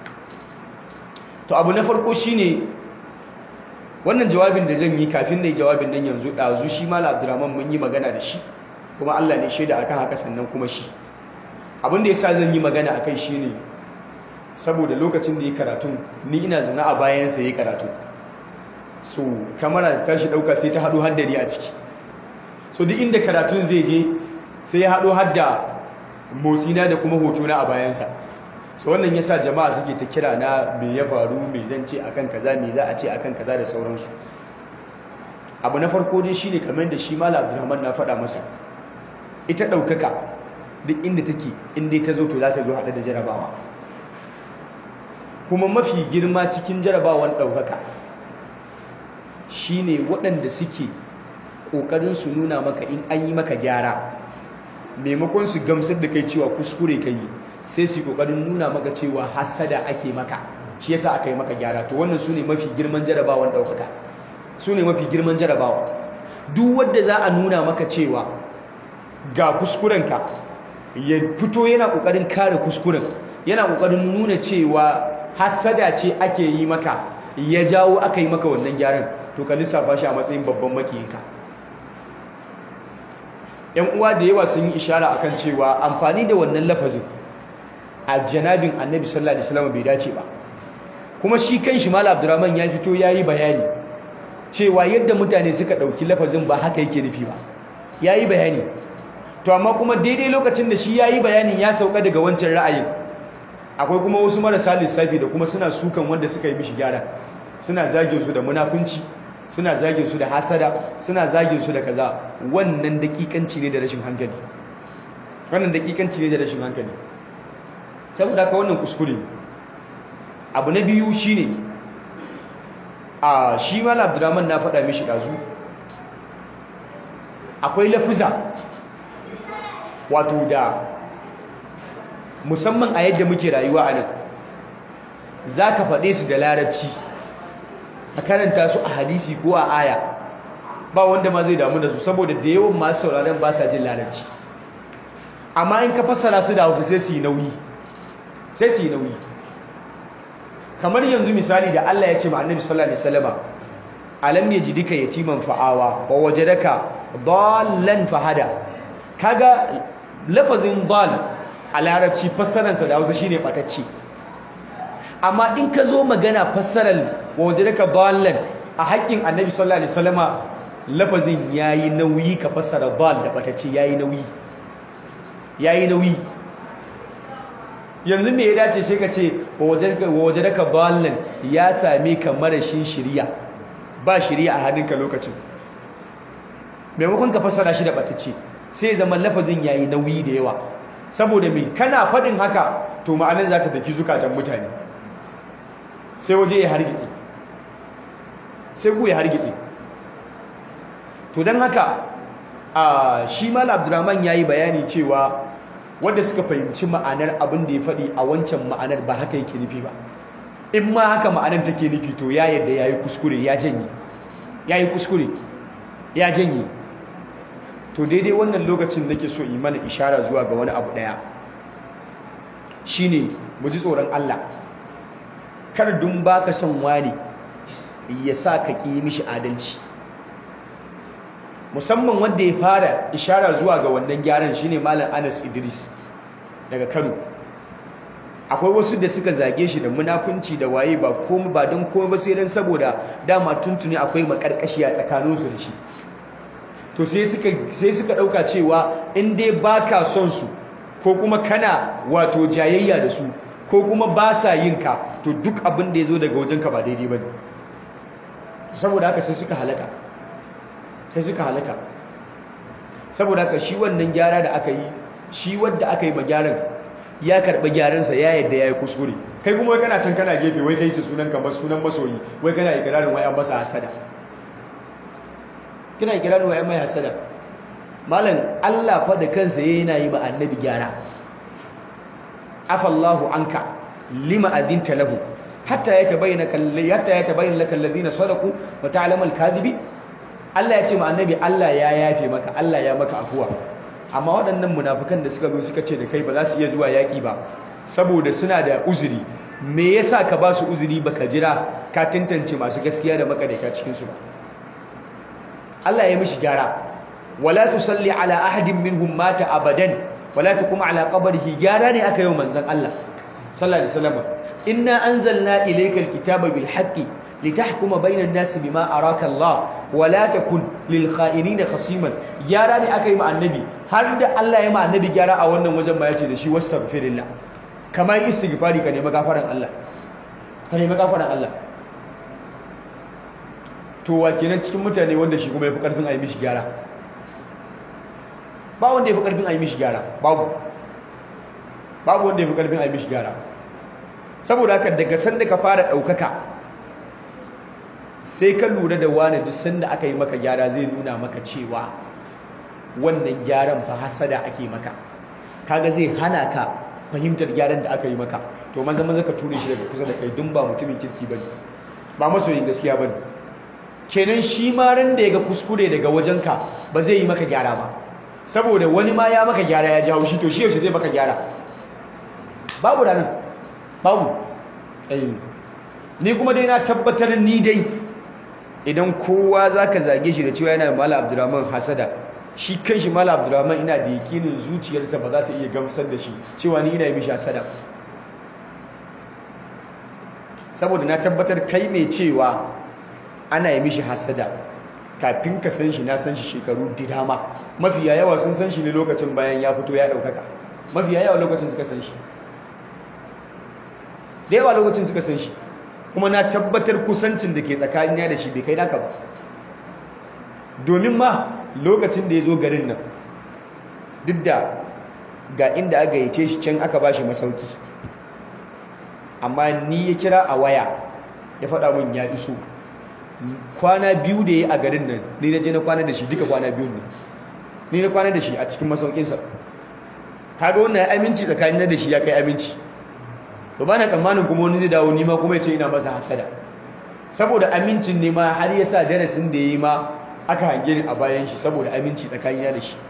to abu na farko shine wannan jawabin da zan yi kafin na yi jawabin nan yanzu ɗazu shi mala abdurrahman mun yi magana da shi kuma Allah ne shaida akan haka sannan kuma shi abin da yasa zan yi magana akai shine saboda lokacin da ya karatun ni ina zaune a bayansa ya karatu so kamera ta shi dauka sai ta haɗo haddari a ciki so duk inda karatun zai je sai ya haɗo hadda motsina da kuma hotona a bayansa so wannan yasa jama'a suke ta kira na me ya faru me zan ce akan kaza me za a ce akan kaza da sauransu abu na farko dai shine kamar da shi malam Abdulrahman na faɗa masa ita ɗaukaka duk inda take inda ta zo to za ta zo haɗe da jarabawa kuma mafi girma cikin jarabawan ɗaukaka shine waɗanda suke ƙoƙarin su nuna maka in an yi maka gyara maimakon su gamsar da kai cewa kuskure ka yi sai su ƙoƙarin nuna maka cewa hasada ake maka shi yasa aka yi maka gyara to wannan su ne mafi girman jarabawan ɗaukaka su ne mafi girman jarabawa duk wadda za a nuna maka cewa ga kuskurenka ya fito yana ƙoƙarin kare kuskuren yana ƙoƙarin nuna cewa hasada ce ake yi maka ya jawo aka yi maka wannan gyaran to ka lissafa shi a matsayin babban makiyinka yan uwa da yawa sun yi ishara akan cewa amfani da wannan lafazin a janabin annabi sallallahu alaihi wasallam bai dace ba kuma shi kanshi malam abdurrahman ya fito yayi bayani cewa yadda mutane suka dauki lafazin ba haka yake nufi ba yayi bayani to amma kuma daidai lokacin da shi yayi bayanin ya sauka daga wancan ra'ayin akwai kuma wasu marasa lissafi da kuma suna sukan wanda suka yi mishi gyara suna zagin su da munafunci suna zagin su da hasada suna zagin su da kaza wannan dakikanci ne da rashin hankali wannan dakikanci ne da rashin hankali saboda haka wannan kuskure abu na biyu shine a shi mal abdurrahman na faɗa mishi ɗazu akwai lafuza wato da musamman a yadda muke rayuwa a nan za ka faɗe su da larabci a karanta su a hadisi ko a aya ba wanda ma zai damu da su saboda da yawan masu sauraron ba sa jin larabci amma in ka fassara su da hausa sai su yi nauyi sai su yi nauyi kamar yanzu misali da Allah ya ce ma annabi sallallahu alaihi wasallam alam yajidika yatiman fa'awa wa wajadaka dallan fahada kaga lafazin dal a larabci fassararsa da hausa shine batacce amma in ka zo magana fassarar wajadaka dallan a haƙƙin annabi sallallahu alaihi wasallama lafazin yayi nauyi ka fassara dal da batacce yayi nauyi yayi nauyi yanzu me ya dace sai ka ce wajadaka dallan ya same ka marashin shiriya ba shiriya a hannunka lokacin maimakon ka fassara shi da batacce sai zama lafazin yayi nauyi da yawa saboda me kana faɗin haka to ma'anar zaka daki zukatan mutane sai waje ya hargitse sai ku ya hargitse to don haka a shi mal abdurrahman yayi bayani cewa wanda suka fahimci ma'anar abin da ya faɗi a wancan ma'anar ba haka yake nufi ba in ma haka ma'anar take nufi to ya yadda yayi kuskure ya janye yayi kuskure ya janye to daidai wannan lokacin nake so yi mana ishara zuwa ga wani abu daya shine mu ji tsoron Allah kar dun baka son wani ya sa ka ki mishi adalci musamman wanda ya fara ishara zuwa ga wannan gyaran shine malam Anas Idris daga Kano akwai wasu da suka zage shi da munafunci da waye ba komai ba don komai ba sai dan saboda dama tuntuni akwai makarkashiya tsakaninsu da shi to sai suka sai suka dauka cewa in dai baka son su ko kuma kana wato jayayya da su ko kuma ba sa yin ka to duk abin da yazo daga wajenka ba daidai bane saboda haka sai suka halaka sai suka halaka saboda haka shi wannan gyara da aka yi shi wanda aka yi ma gyaran ya karɓi gyaransa ya yadda ya yi kuskure kai kuma wai kana can kana gefe wai kai ki sunan kamar sunan masoyi wai kana ikirarin wai an masa hasada kina ikirarin wai an mai hasada malam Allah fa da kansa yana yi ma annabi gyara afallahu anka lima adinta lahu hatta yatabayyana kalli hatta yatabayyana lakal ladina sadaqu wa ta'lamu al-kadhibi Allah ya ce ma annabi Allah ya yafe maka Allah ya maka afuwa amma waɗannan munafukan da suka zo suka ce da kai ba za su iya zuwa yaƙi ba saboda suna da uzuri me yasa ka ba su uzuri baka jira ka tantance masu gaskiya da makadaita cikin su ba Allah ya mishi gyara wala tusalli ala ahadin minhum mata abadan wala taqum ala qabrihi gyara ne aka yi manzon Allah sallallahu alaihi wasallam inna anzalna ilayka alkitaba bil haqqi litahkuma bainan nasi bima araka Allah wala takun lil kha'inina khasiman gyara ne aka yi ma annabi har da Allah ya ma annabi gyara a wannan wajen ma yace da shi wastaghfirillah kamar istighfari ka nemi gafaran Allah ka nemi gafaran Allah to wa kenan cikin mutane wanda shi kuma yafi karfin a yi mishi gyara ba wanda yafi karfin a yi mishi gyara babu babu wanda yafi karfin a yi mishi gyara saboda haka daga sanda ka fara daukaka sai ka lura da wani duk sanda aka yi maka gyara zai nuna maka cewa wannan gyaran fa hasada ake maka kaga zai hana ka fahimtar gyaran da aka yi maka to maza maza ka ture shi daga kusa da kai dun ba mutumin kirki bane ba masoyin gaskiya bane kenan shi ma ran da yaga kuskure daga wajenka ba zai yi maka gyara ba saboda wani ma ya maka gyara ya jawo shi to shi yaushe zai maka gyara babu ranar babu ni kuma dai na tabbatar ni dai idan kowa zaka zage shi da cewa yana mala abdurrahman hasada shi kanshi mala abdurrahman ina da yakinin zuciyarsa ba za ta iya gamsar da shi cewa ni ina yi mishi hasada saboda na tabbatar kai mai cewa ana yi mishi hasada kafin ka san shi na san shi shekaru da dama mafiya yawa sun san shi ne lokacin bayan ya fito ya ɗaukaka mafiya yawa lokacin suka san shi da yawa lokacin suka san shi kuma na tabbatar kusancin da ke tsakanina da shi bai kai naka ba domin ma lokacin da ya zo garin nan duk da ga inda aka yace shi can aka ba shi masauki amma ni ya kira a waya ya faɗa min ya iso kwana biyu da ya a garin nan ni na je na kwana da shi duka kwana biyu ne ni na kwana da shi a cikin masaukinsa kaga wannan ya aminci tsakanin da shi ya kai aminci to ba na tsammanin kuma wani zai dawo nima kuma ya ce ina masa hasada saboda amincin ne ma har ya sa darasin da ya yi ma aka hange ni a bayan shi saboda aminci tsakanin da shi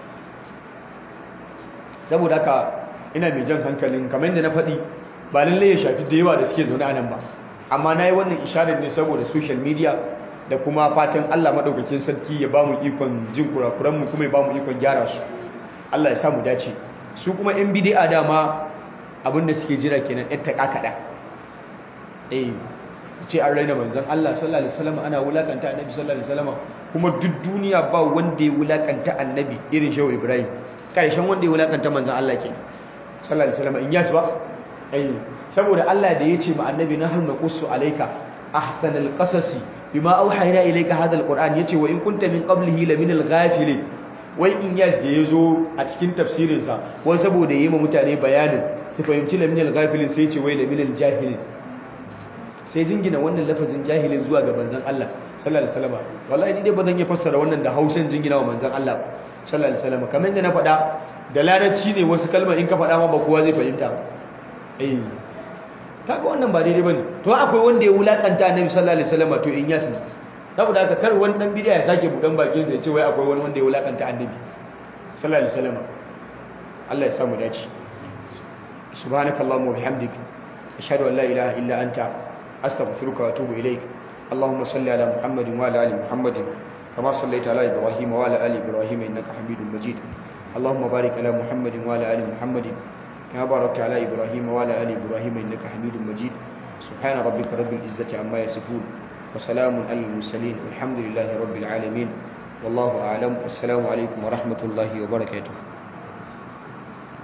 saboda haka ina mai jan hankalin kamar yadda na faɗi ba lallai ya shafi da yawa da suke zaune a nan ba amma na yi wannan isharar ne saboda social media da kuma fatan Allah maɗaukakin sarki ya ba mu ikon jin kurakuranmu kuma ya ba mu ikon gyara su Allah ya sa mu dace su kuma yan bidi'a dama abinda suke jira kenan yan taƙa kaɗa eh ce an raina manzon Allah sallallahu alaihi wasallam ana wulakanta annabi sallallahu alaihi wasallam kuma duk duniya ba wanda ya wulakanta annabi irin shehu Ibrahim karshen wanda ya wulakanta manzon Allah ke sallallahu alaihi wasallam in yasu ba eh saboda Allah da yace ma annabi nahnu naqussu alayka ahsanal qasasi bima auhayna ilayka hadha alquran yace wa in kunta min qablihi laminal ghafilin wai in yas da yazo a cikin tafsirin sa wai saboda yayi ma mutane bayanin su fahimci laminal ghafilin sai yace wai laminal jahilin sai jingina wannan lafazin jahilin zuwa ga manzon Allah sallallahu alaihi wasallam wallahi ni dai bazan iya fassara wannan da Hausan jingina wa manzon Allah sallallahu alaihi wasallam kamar yadda na faɗa da larabci ne wasu kalmar in ka faɗa ma ba kowa zai fahimta eh kaga wannan ba daidai bane to akwai wanda ya wulakanta annabi sallallahu alaihi wasallam to in yas ne saboda haka kar wani dan bidiya ya sake budan bakin sa ya ce wai akwai wani wanda ya wulakanta annabi sallallahu alaihi wasallam Allah ya samu dace subhanakallahumma wa bihamdik ashhadu an la ilaha illa anta astaghfiruka wa atubu ilaik اللهم صل على محمد وعلى ال محمد كما صليت على ابراهيم وعلى ال ابراهيم انك حميد مجيد اللهم بارك على محمد وعلى ال محمد كما باركت على ابراهيم وعلى ال ابراهيم انك حميد مجيد سبحان ربك رب العزه عما يصفون وسلام على المرسلين والحمد لله رب العالمين والله اعلم والسلام عليكم ورحمه الله وبركاته